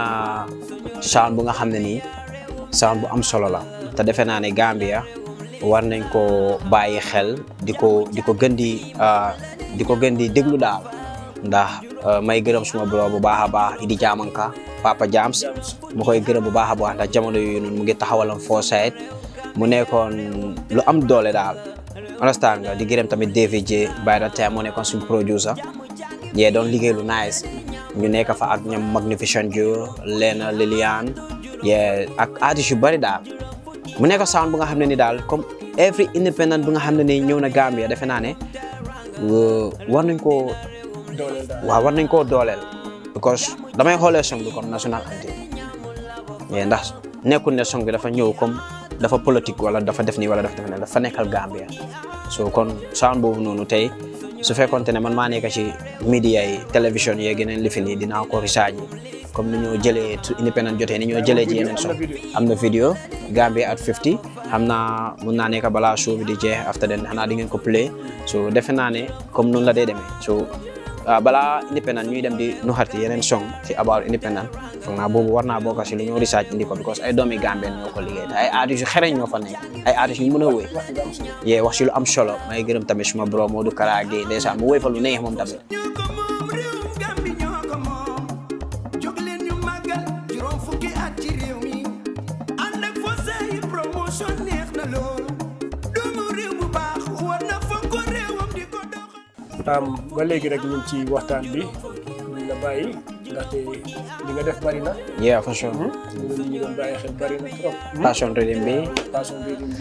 D: sound bu nga xam ne nii sound bu am solo la te defe naa ne Gambia war nañ ko bàyyi xel di ko di ko gën di ah, di ko gën di déglu daal ndax ah, may gërëm suma bro bu baax a baax Idi Jamanka Papa Jams mu koy gërëm bu baax a baax ndax jamono yooyu noonu mu ngi taxawalam Foresight mu nekkoon lu am doole daal understand nga di gërëm tamit David J by the time mu nekkoon suñu producer yee doon liggéey lu nice ñu nekk fa ak ñoom Magnificent Joe Lena Liliane yee ak artistes yu bari daal mu nekk sound bu nga xam ne ni daal comme every independent bu nga xam ne ni ñëw na Gambia defe naa ne euh, war nañ koo
A: dooleel daal
D: waaw war nañ koo dooleel because damay xoolee song bi comme national anthem mais ndax nekkul ne song bi dafa ñëw comme dafa politique wala dafa def nii wala dafa def ne dafa nekkal Gambia so kon sound boobu noonu tey su fekkonte ne man maa nekk ci media yi télévision yeeg yeneen lifin yi dinaa ko research comme ni ñoo jëlee su independent jotee ni ñoo jëlee ci yeneen song am na vidéo Gambia at 50 xam naa mun naa nekk balaa show bi di jeex after den xanaa di ngeen ko play so defe naa ne comme noonu la dee demee so ah, balaa independent ñuy dem di nuxati yeneen song ci about independent foog naa boobu war naa bokk si lu ñoo research indi ko because ay doomi Gambien ñoo ko liggéey te ay artistes yu xereñ ñoo fa nekk ay artistes yu mën a wéy
A: wax nga am solo
D: yee wax si lu am solo may gërëm tamit suma bro Modou Kara Gueye ndeysaan mu wéy fa lu neex moom tamit
C: ñoo ko moom réewum Gambi ñoo ko moom jóg leen ñu màggal juróom fukki at ci réew mi ànd ak Fosé yi promotion neex na lool doomu réew bu baax war na fonk réewam di ko doxal
A: am ba léegi rek ñu ngi ci waxtaan bi ñu la bàyyi ndaxte li nga def bari na
D: yeah for sure
A: ñu doon ñu doon bàyyi xel bari na trop
D: passion rhythm bi
A: passion bi di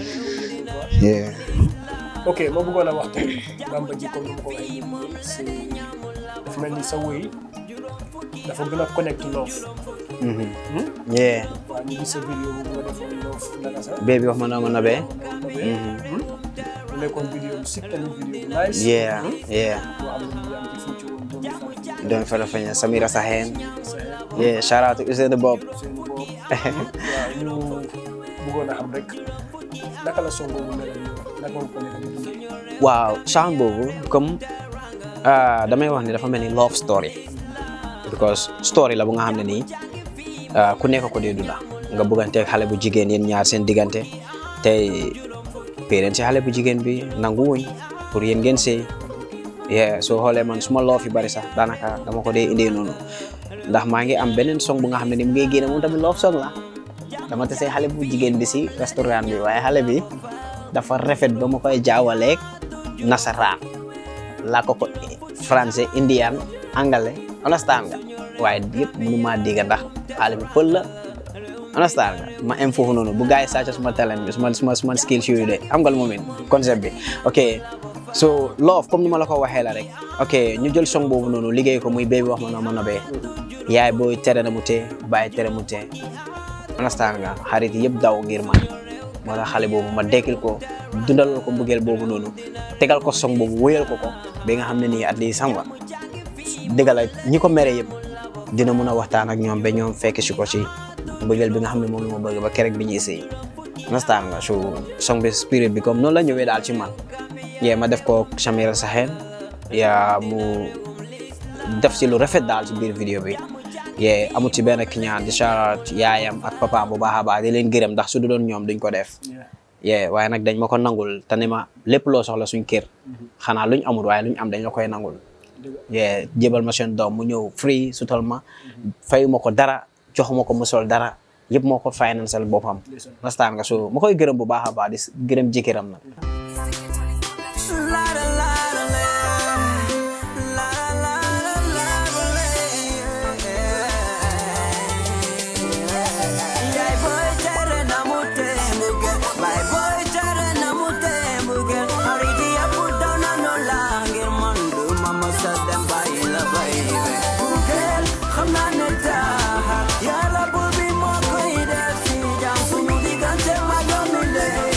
D: yeah
A: ok ma bëggoon a wax tey Bamba ji comme ni ma ko waxee nii si dafa mel ni sa wëy dafa gën a connect love
D: yeah
A: waaw ñu gis sa vidéo boobu nga defoon love naka sax
D: baby wax ma na ma nabee
A: mu nekkoon vidéo bu sit tamit vidéo bu nice
D: yeah yeah
A: boo xam ne ñu am ci future woon doomi fan
D: doon fa la feña Samira Sahen
A: sa
D: yeah shout out to Ousseynou Bob
A: seen bopp waaw ñu bëggoon a xam rek naka la song boobu mel naka nga ko nekk di dund
D: waaw sound boobu comme ah, damay wax ni dafa mel ni love story because story la bu nga xam ne nii ah, ku nekk ko dee dunda nga bëgganteeg xale bu jigéen yéen ñaar seen diggante tey parents si xale bu jigéen bi nangu wuñ pour yéen ngeen sëy yeah soo xoolee man suma love yi bari sax daanaka dama ko dee indee noonu ndax maa ngi am beneen song bu nga xam ne ni mu ngi génne moom tamit love song la dama tase xale bu jigéen bi si restaurant bi waaye xale bi dafa rafet ba ma koy jaawaleeg nasaraan laa ko ko français indian anglais understand nga waaye yëpp mënu maa dégg ndax xale bi pël la understand nga ma am foofu noonu bu gars yi sàcc suma talent bi suma suma suma skills yooyu de am nga lu moom it concept bi ok so love comme ni ma la ko waxee la rek ok ñu jël song boobu noonu liggéey ko muy baby wax ma noo ma nobee yaay booy tere na mu tee bàyyi tere mu tee understand nga xarit yëpp daw ngir man moo tax xale boobu ma dekkil ko dundalal ko mbëggeel boobu noonu tegal ko song boobu wéyal ko ko ba nga xam ne nii at least xam nga dëgg la ñi ko mere yëpp dina mun a waxtaan ak ñoom ba ñoom fekk si ko ci mbëggeel bi nga xam ne moom la ma bëgg ba kerek bi ñuy sëy understand nga so song bi spirit bi comme noonu la ñëwee daal ci man yee ma def ko Samira Sahen yaa mu def ci lu rafet daal ci biir vidéo bi yee amut ci benn kiñaan di shout yaayam ak papaam bu baax a baax di leen gërëm ndax su du doon ñoom duñ ko def yee waaye nag dañ ma ko nangul te ne ma lépp loo soxla suñ kër xanaa luñ amul waaye luñ am dañ la koy nangul yee jébal ma seen doom mu ñëw free sutal ma fayu ma ko dara joxuma ko mu sol dara yëpp moo ko financial boppam nastaan nga so ma koy gërëm bu baax a baax di gërëm jëkkëram nag
G: Yàlla buur bi moo koy def si jàmm suñu diggante mag yow mi lee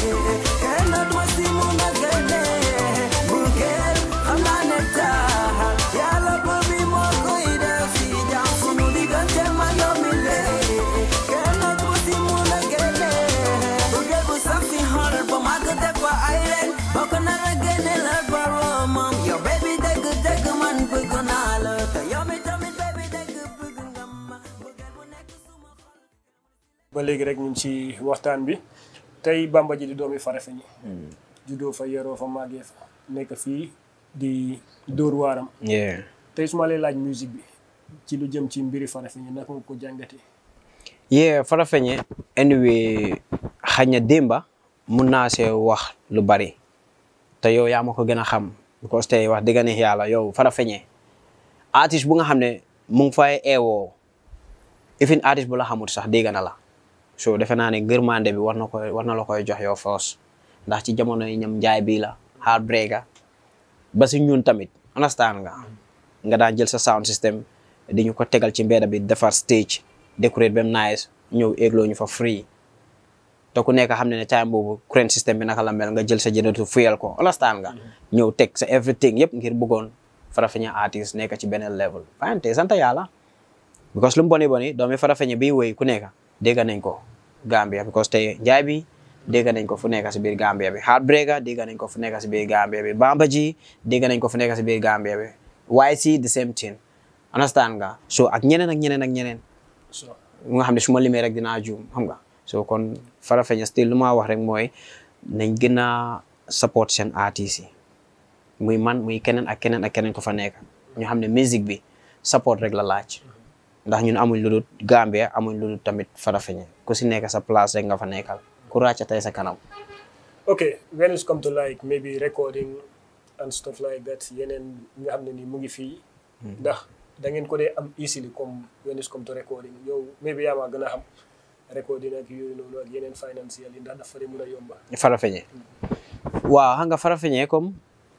A: ba léegi rek ñu ngi ci waxtaan bi tey Bamba ji di doomi Farafeñi juddoo fa yeroo fa màggee fa nekk fii di dóor waaram
D: yeah
A: tey su ma lay laaj musique bi ci lu jëm ci mbiri Farafeñi naka nga ko jàngatee
D: yeah Farafeñe anyway xañ na démba mun naa see wax lu bari te yow yaa ma ko gën a xam because tey wax dëgg neex yàlla yow Farafeñe artiste bu nga xam ne mu ngi fay eewoo ifin artiste bu la xamut sax dégg na la so defe naa ne ngërmande bi war na koy war na la koy jox yow foos ndax ci jamono yi ñam njaay bii la heartbreaker ba si ñun tamit understand nga nga daan jël sa sound system di ñu ko tegal ci mbedda bi defar stage décorate bem nice ñëw égloo ñu fa free te ku nekk xam ne ne time boobu current system bi naka la mel nga jël sa jëndatu fuyal ko understand nga ñëw teg sa everything yëpp ngir bëggoon Farafeñe artiste nekk ci beneen level fine te sant yàlla because lu mu boni boni doomi Farafeñe bi woy ku nekk dégg nañ ko Gambia because tey njaay bi dégg nañ ko fu nekk si biir Gambia bi Heartbreaker dégg nañ ko fu nekk si biir Gambia bi Bamba ji dégg nañ ko fu nekk si biir Gambia bi YC the same thing understand nga so ak ñeneen ak ñeneen ak ñeneen
A: so
D: nga xam ne su ma limee rek dinaa juum xam nga so kon Farafeñe still lu ma wax rek mooy nañ gën a support seen artistes yi muy man muy keneen ak keneen ak keneen ko fa nekk ñu xam ne musique bi support rek la laaj ndax ñun amuñ lu dul Gambia amuñ lu dul tamit Farafeñe ku si nekk sa place rek nga fa nekkal ku ràcc tey sa kanam
A: okay when it's come to like maybe recording and stuff like that yeneen yi nga xam ne ni mu ngi fii ndax da ngeen ko dee am easily comme when it's come to recording yow maybe yaa ma gën a xam recording ak yooyu noonu ak yeneen financial yi ndax dafa dee mën a yomba
D: Farafeñe waaw xam nga Farafeñe comme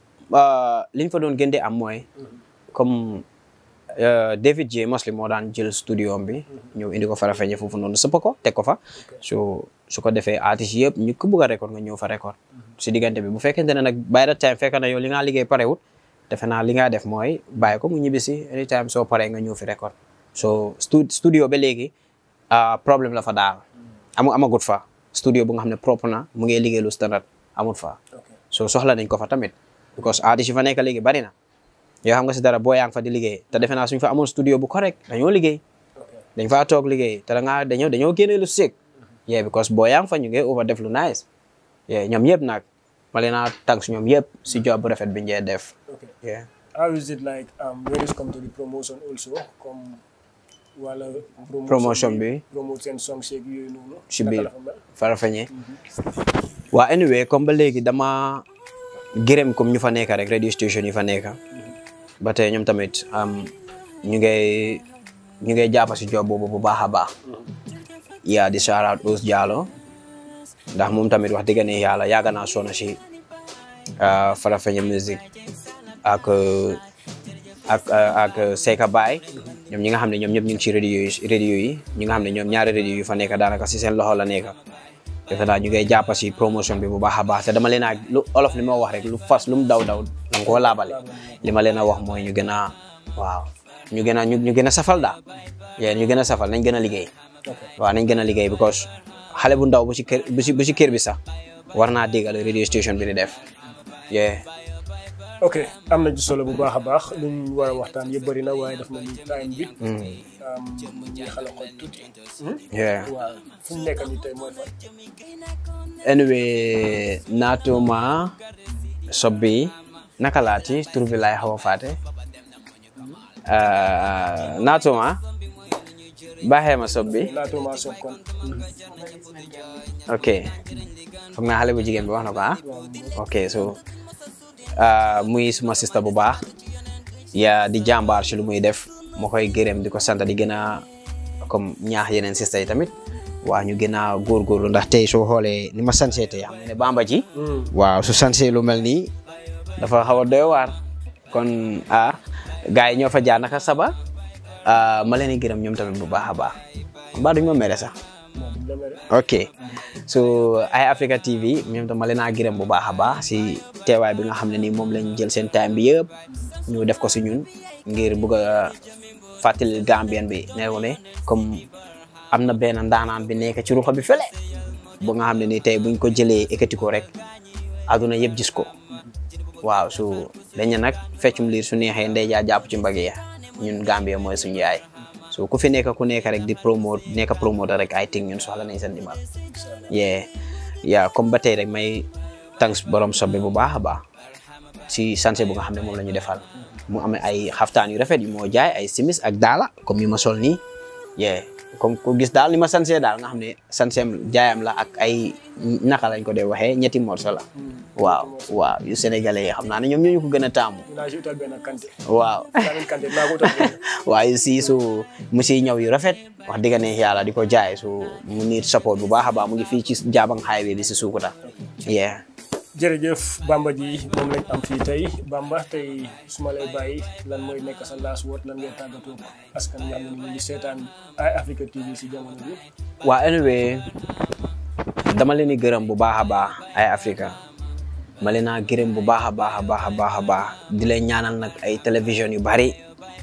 D: liñ fa doon gën di am mooy comme euh, David J Mosley moo daan jël studio am bi ñëw indi ko Farafeñe foofu noonu sëpp ko teg ko fa so su ko defee artistes yëpp ñu ko bëgg a record nga ñëw fa record si diggante bi bu fekkente ne nag by the time fekk na yow li nga liggéey parewut defe naa li nga def mooy bàyyi ko mu ñibbisi anytime soo paree nga ñëw fi record so stu studio ba léegi ah, problème la fa daal amu amagut fa studio bu nga xam ne propre na mu ngi liggéey lu standard amut fa so soxla nañ ko fa tamit because artistes yi fa nekk léegi bari na yoo xam nga si dara boo yaa ngi fa di liggéey te defe naa suñ fa amoon studio bu correct dañoo liggéey dañ faa toog liggéey te da ngaa dañoo dañoo génne lu sick yeah because boo yaa ngi fa ñu ngi over def lu nice yeah ñoom yëpp nag ma leen a tànk si ñoom yëpp si job bu rafet bi njee def
A: okay
D: yeah
A: how is it like um, when it's come to the promotion also comme wala
D: Promotion bi.
A: promote seen songs yeeg yooyu noonu
D: si
A: naka
D: biir
A: la fa mel?
D: Farafeñe waa anyway comme ba léegi dama gërëm comme ñu fa nekk rek radio station yi fa nekk ba tey ñoom tamit am ñu ngay ñu ngay jàpp si job boobu bu baax a baax yaa di shout out Ous Diallo ndax moom tamit wax dëgg ne yàlla yàgg naa sonn si ah, Farafeñe music ak ak ak Seka Baye ñoom ñi nga xam ne ñoom ñëpp ñu ngi ci radio yi radio yi ñi nga xam ne ñoom ñaari radio yu fa nekk daanaka si seen loxo la nekk defe naa ñu ngay jàpp si promotion bi bu baax a baax te dama leen a lu olof li ma wax rek lu fas lu mu daw daw danga koo laabale li ma leen a wax mooy ñu gën a waaw ñu gën a ñu ñu gën a safal daal yee ñu gën a safal nañ gën a liggéey waaw nañ gën a liggéey because xale bu ndaw bu ci kër bu ci bu ci kër bi sax war naa déggal radio station bi di def yee
A: ok am na ci solo bu baax a baax luñ war a waxtaan yëpp bëri na waaye daf na ni time bi um, ñu xala xoj tuuti
D: yee
A: waaw fu ñu nekk nii tey mooy fan
D: anyway naatuma sob bi naka laati tur bi laay xaw a faate Ah, naatuma baaxee ma sob bi
A: naatuma soog kon
D: ok foog naa xale bu jigéen bi wax na ko ah ok so ah, muy suma sista bu baax ya di jàmbaar ci lu muy def ma koy gërëm di ko sant di gën a comme ñaax yeneen sista yi tamit waa ñu gën a góorgóorlu ndax tey soo xoolee ni ma sansee tey xam nga ne bamba ji waaw su sansee lu mel nii dafa xaw a doy waar kon ah gars yi ñoo fa jaar naka saba ah, ma leen di gërëm ñoom tamit bu baax a baax mbaa duñ ma mere sax ok so ay Africa TV ñoom tam ma leen a gërëm bu baax a baax si teewaay bi nga xam ne ni moom lañ jël seen time bi yëpp ñu def ko si ñun ngir bëgg a fàttali Gambien bi ne ko ne comme am na benn ndaanaan bi nekk ci ruxa bi fële bu nga xam ne ni tey buñ ko jëlee ekkati ko rek aduna yëpp gis ko waaw su dañ ne nag feccum liir su neexee ndey jaa jàpp ci mbagg ya ñun Gambia mooy suñu yaay so ku fi nekk ku nekk rek di promote nekk promoter rek I think ñun soxla nañ seen dimbal yeah yeah comme ba tey rek may thanks borom sobe bu baax a baax si sanse bu nga xam ne moom la ñu defal mu am ay xaftaan yu rafet yu moo jaay ay simis ak daala comme yu ma sol nii yeah comme ku gis daal ni ma sansee daal nga xam ne sanseem jaayam la ak ay naka lañ ko dee waxee ñetti morso la waaw waaw yu sénégalais yi xam naa ne ñoom ñoo ñu ko gën a taamu
A: dinaa si utal benn kante
D: waaw
A: benn kante dinaa ko utal benn
D: waaye si su mu siy ñëw yu rafet wax dëgg ne yàlla di ko jaay su mu nit support bu baax a baax mu ngi fii ci Jabang highway bi si Sukuta yeah
A: jërëjëf Bamba ji moom lañ am fii tey Bamba tey su ma lay bàyyi lan mooy nekk sa last word lan ngay tàggatoo ko askan nga xam ne ñu ngi seetaan Eye Africa TV si jamono bi
D: waa anyway dama leen di gërëm bu baax a baax ay Africa ma leen a gërëm bu baax a baax a baax a baax a baax di leen ñaanal nag ay télévision yu bari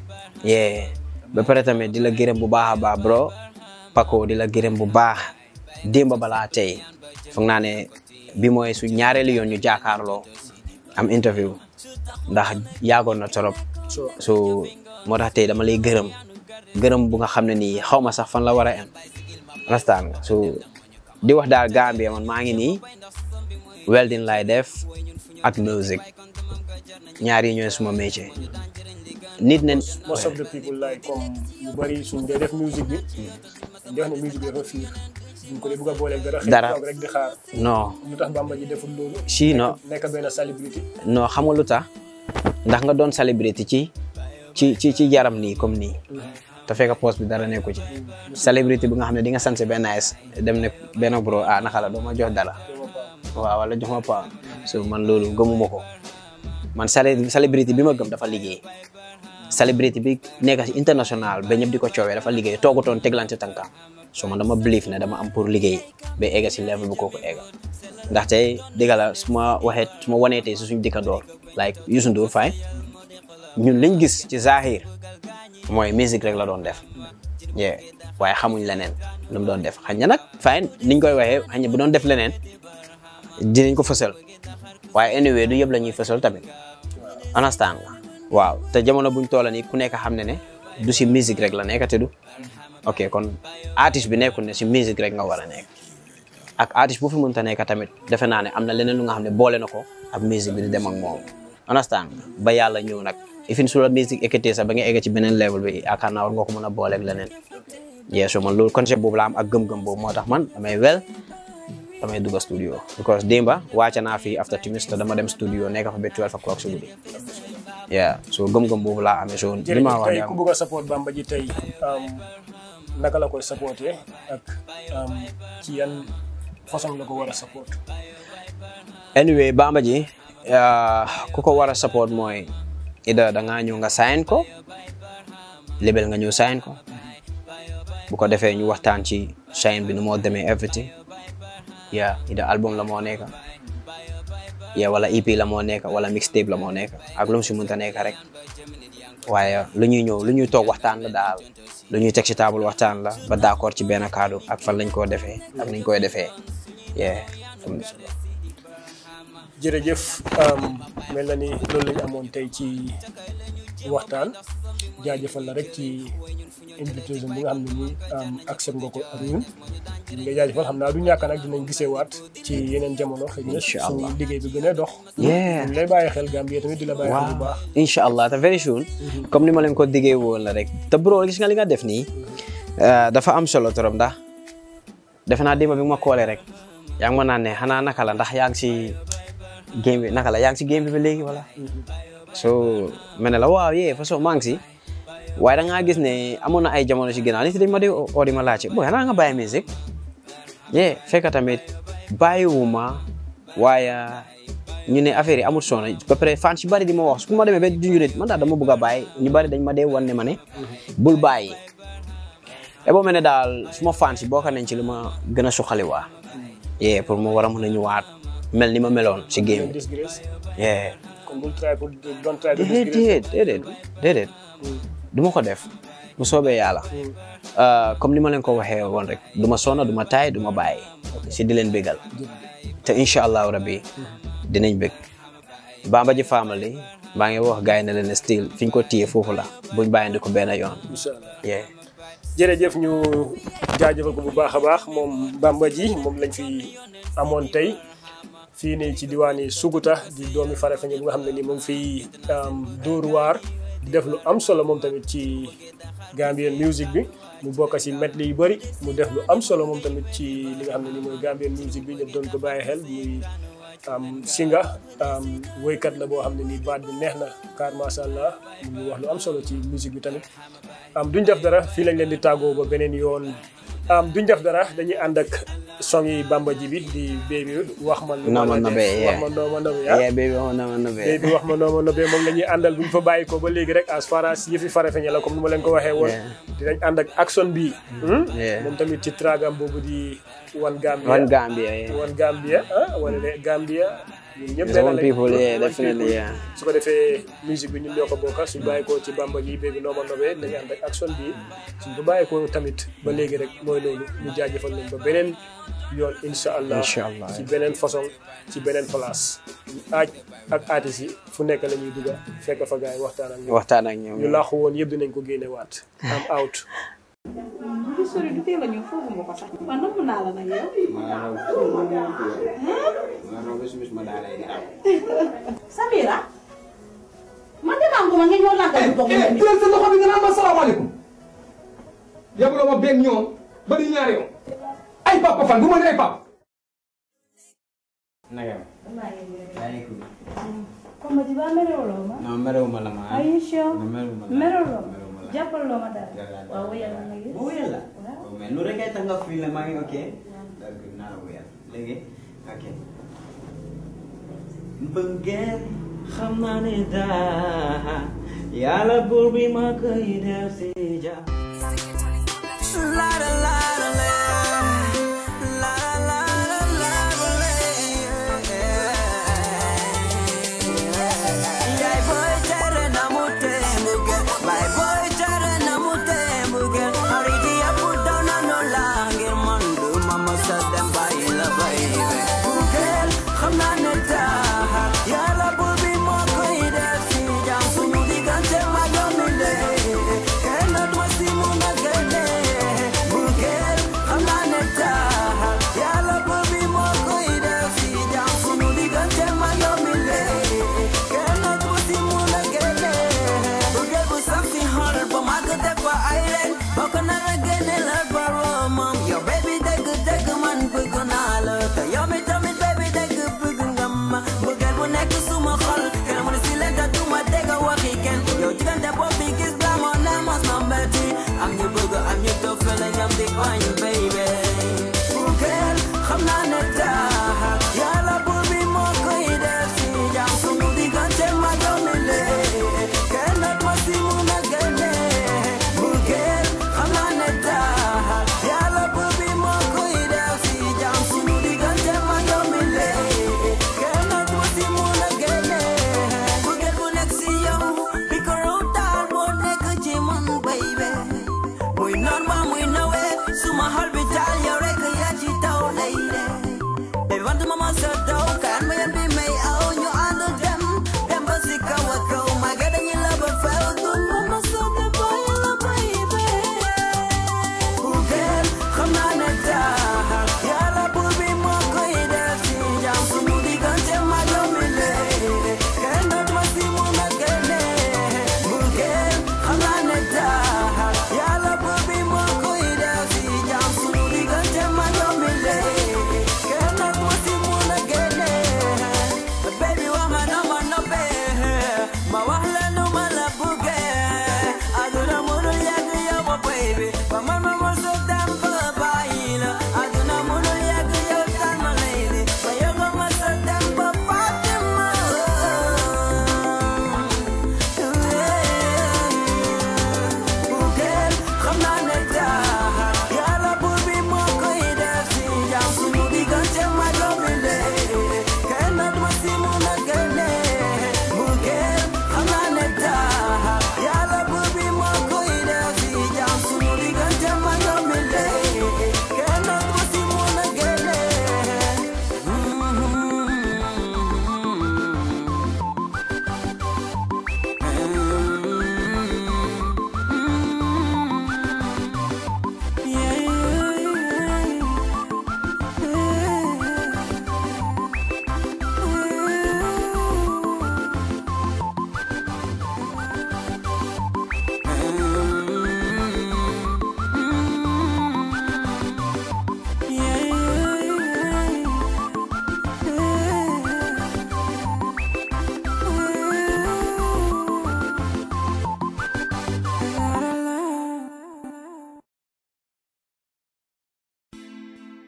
D: yee ba pare tamit di la gërëm bu baax a baax bro Paco di la gërëm bu baax démb balaa tey foog naa ne bi mooy su ñaareelu yoon ñu jaakaarloo am interview ndax yaagoon na torop
A: so
D: so moo tax tey dama lay gërëm gërëm bu nga xam ne nii xaw ma sax fan la war a am understand nga so di wax daal Gambia man maa ngi nii welding lay def ak music ñaar yi ñooy suma métier nit ne
A: most of the people like comme yu bari suñ dee def musique bi dañ di wax ne musique bi dafa fiir duñ ko dee bëgg a booleeg dara xëy
D: Dara.
A: toog rek di xaar
D: non
A: lu tax Bamba ji deful loolu
D: si non
A: nekk benn célébrité
D: non xam nga lu tax ndax nga doon célébrité ci ci ci ci yaram nii comme nii te fekk poste bi dara nekku ci célébrité bi nga xam ne di nga sanse benn nice dem ne benn bro ah naka la doo ma jox dara waaw wala jox ma pa so man loolu gëmuma ko man célé célébrité bi ma gëm dafa liggéey célébrité bi nekk si international ba ñëpp di ko coowee dafa liggéey toogutoon teglante tànkam so man dama believe ne dama am pour liggéey ba egga si level bu kooku egga ndaxte dëgg la su ma waxee su ma wanee tey si suñu dëkkandoor like Youssou Ndour fay ñun liñ gis ci Zahir mooy musique rek la doon def yeah waaye xamuñ leneen lu mu doon def xañ na nag fay niñ koy waxee xañ na bu doon def leneen dinañ ko fësal waaye anyway du yëpp la ñuy fësal tamit understand nga waaw te jamono buñ toola nii ku nekk xam ne ne du si musique rek la nekk te du ok kon artiste bi nekkul ne si musique rek nga war a nekk ak artiste bu fi mënta nekk tamit defe naa ne am na leneen lu nga xam ne boole na ko ak musique bi di dem ak moom understand nga ba yàlla ñëw nag ifin su la musique ekkatee sax ba nga egg ci beneen level bi yaakaar naa war nga ko mën a boole ak leneen yeesu man loolu concept boobu la am ak gëm-gëm boobu moo tax man damay wel damay dugg studio because démba wàcce naa fi after timis te dama dem studio nekk fa ba 12 o'clock si guddi yeah so gëm-gëm boobu laa amee so li ma
A: jërëjëf
D: wax
A: tey
D: yaa
A: ku bëgg a support Bamba ji tey um, naka la koy supporté ak um, ci yan façon la ko war a support
D: anyway Bamba ji uh, ku ko war a support mooy ida da ngaa ñëw nga sign ko label nga ñëw sign ko bu ko defee ñu waxtaan ci sign bi nu moo demee everything yeah ida album la moo nekk yeah wala EP la moo nekk wala mixtape la moo nekk ak lu mu si mënta nekk rek waaye lu ñuy ñëw lu ñuy toog waxtaan la daal lu ñuy teg ci table waxtaan la ba d'accord ci benn kaddu ak fan lañ koo defee ak niñ koy defee yeah
A: jërëjëf um, mel na ni loolu lañu amoon tey ci waxtaan jaajëfal la rek ci invitation bi nga xam ne nii um, accept nga ko ak ñun ñu ngi jaajëfal xam naa du ñàkk nag dinañ gisee waat ci yeneen jamono xëy na
D: Incha Allah.
A: suñu liggéey bi gën a dox
D: Yeah.
A: ñu lay bàyyi xel Gambie tamit di la bàyyi xel bu baax
D: waaw incha allah te very soon comme ni ma leen ko diggee woon la rek te bro gis nga li nga def nii eh, dafa am solo trop ndax defe naa démb bi nga ma koolee rek yaa ngi ma naan ne xanaa naka la ndax yaa ngi si game bi naka la yaa ngi si game bi ba léegi wala so ma ne la waaw yee façon maa ngi si waaye da ngaa gis ne amoon na ay jamono si ginnaaw nit yi dañ ma di oo di ma laajte booy xanaa nga bàyyi musique yee fekk tamit bàyyiwuma waaye ñu ne affaire yi amul solo ba pare fan si bari di ma wax su ma demee ba junj nit man daal dama bëgg a bàyyi ñu bari dañ ma dee wan ne ma ne bul bàyyi e boo mel ne daal suma fan si bokk nañ ci li ma gën a suqali waa yee pour mu war a mën a ñëwaat mel ni ma meloon si game bi
A: disgrace
D: yee
A: kon bul try pour don't try to
D: déedéet
A: disgrace
D: déedéet déedéet du ma ko def bu soobee yàlla Uh, comme ni ma leen ko waxee woon rek du ma sonna du ma taay du ma bàyyi si di leen bégal te incha allahu rabbi dinañ bég Bamba ji family maa ngi wax gars yi ne leen still fi ñu ko téye foofu la buñ bàyyindi ko benn yoon
A: incha allah
D: yeah
A: jërëjëf ñu jaajëfal ko bu baax a baax moom Bamba ji moom lañ fi amoon tey fii nii ci diwaani Suguta di doomi Farafeñe bu nga xam ne ni mu ngi fiy dóor waar di def lu am solo moom tamit ci Gambian music bi mu bokk si medley yu bëri mu def lu am solo moom tamit ci li nga xam ne ni mooy Gambian music bi ñëpp doon ko bàyyi xel muy singa woykat la boo xam ne nii baat bi neex na car macha allah mu ngi wax lu am solo ci musique bi tamit duñ def dara fii lañ leen di tàggoo ba beneen yoon duñ def dara dañuy ànd ak song yi bamba ji bi di baby wax ma
D: Noo ma nobee,
A: wax ma noo ma nobee ah
D: yeah baby wax na ma nobee
A: baby wax ma noo ma nobee moom la ñuy àndal buñ fa bàyyi ko ba léegi rek as far as yëfi Farafeñe la comme ni ma leen ko waxee woon
D: Yeah.
A: dinañ ànd ak action bi
D: Yeah.
A: moom tamit ci tragam boobu di One Gambia
D: One Gambia yeah
A: One Gambia ah wala ne Gambia ñun ñëpp
D: It's
A: benn
D: one
A: lañ.
D: people, yeah,
A: One
D: definitely,
A: people.
D: yeah.
A: su ko defee musique bi ñun ñoo ko bokka suñ bàyyi ko ci bamba gi bébi nooma nobee nañu ànd ak action bi suñ ko bàyyi ko tamit ba léegi rek mooy loolu ñu jaajëfal leen ba beneen yoon incha allah
D: Incha allah.
A: ci beneen façon ci beneen place aaj ak artistes yi fu nekk la ñuy dugga fekk fa gars yi waxtaan ak ñoom
D: waxtaan ak ñoom
A: ñu laaxu woon yëpp dinañ ko génne waat am out
I: du sori du teel a ñëw foofu ma ko sax. man namm naa la nag yow. Samira. man de maa ngi ko ma nga ñëw làggal bu toog
J: eh jël sa loxo bi nga naan ma salaamaaleykum yabuloo ma benn ñoom bari ñaari yoon ay papa fan bu ma ne ay papa
D: naka
I: Comme tu vas merewuloo ma.
D: non merewuma la ma
I: Are you sure?
D: merewuma la
I: merewuloo ma.
D: merewuma la
I: jàppaloo ma dara. waaw wéyal na nag
D: bu wéyal la mais lu rek ay tax nga fii la maa ngi ok donc naa la wéyal léegi ok mbëggeel xam naa ne daa yàlla buur bi ma koy def si ja
G: Yaay boy tere na mu tembuge Baay boy tere na mu tembuge Haridi ya put down na no langir mandu Mama said them bàyyi la baby Bugel xam naa ne taa Yàlla buur bi moo koy def si jàmm suñu diggante ma yow mi le Kenn du ma si mun a génne Bugel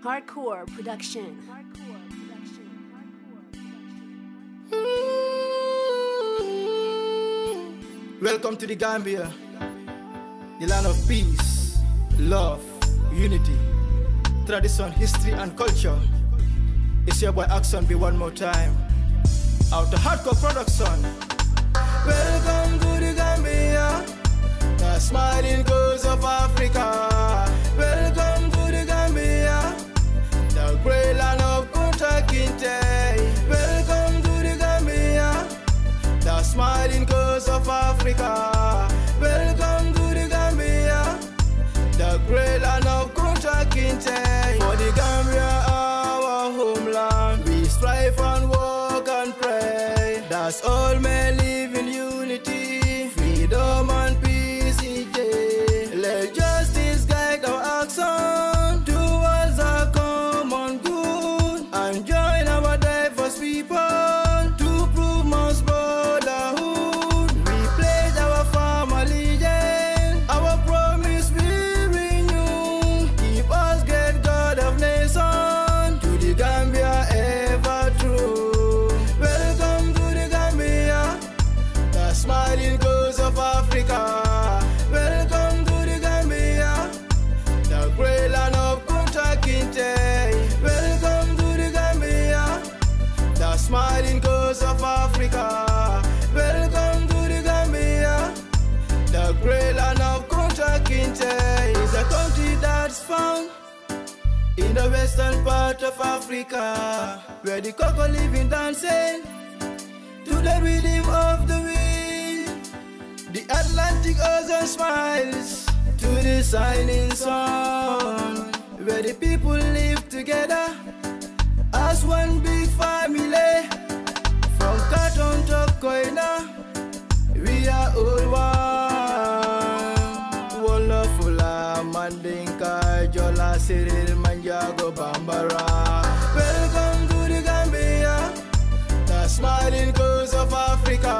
B: Hardcore production.
K: Welcome to the Gambia, the land of peace, love, unity, tradition, history, and culture. It's your boy Axon B one more time. Out to hardcore production. Welcome to the Gambia, the smiling coast of Africa. Welcome to the Gambia, the great land of Kunta Kinte. Welcome to the Gambia, the smiling coast of Africa. Welcome to the Gambia, the great land of Kunta Kinte. For the Gambia, our homeland, we strive and walk and pray. That's all men live in unity, freedom and peace each day. Let justice guide our action towards a common good and join our diverse people to prove most brotherhood. We pledge our farm allegiance, our promise we renew. Keep us great God of nation to the Gambia ever true. Welcome to the Gambia, the smiling coast of Africa. Welcome to the Gambia, the great land of Kunta Kinte. Welcome to the Gambia, the smiling coast of Africa. Welcome to the Gambia, the great land of Kunta Kinte. It's a country that's found in the western part of Africa, where the cocoa living dancing to the rhythm of the wind. The Atlantic Ocean smiles to the shining sun, where the people live together as one big family. From Carton to Koina, we are all one. Wonderful, Mandinka, Jola, Cyril, Manjago, Bambara. Welcome to the Gambia, the smiling coast of Africa.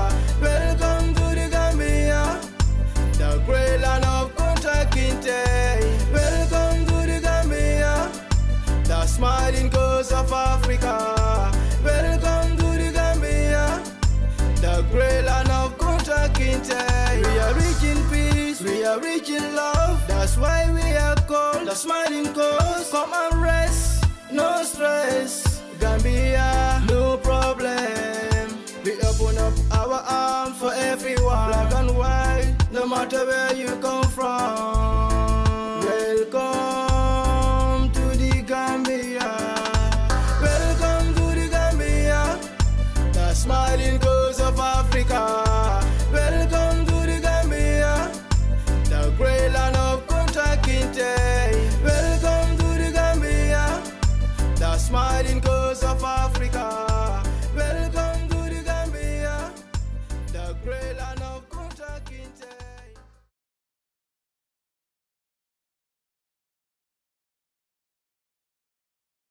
K: Welcome to the Gambia, the great land of Kunta Kinte. Welcome to the Gambia, the smiling coast of Africa. Welcome to the Gambia, the great land of Kunta Kinte. We are rich in peace, we are rich in love. That's why we are called the smiling coast. Come and rest, no stress. Gambia, no problem. We open up our arms for everyone, black and white, no matter where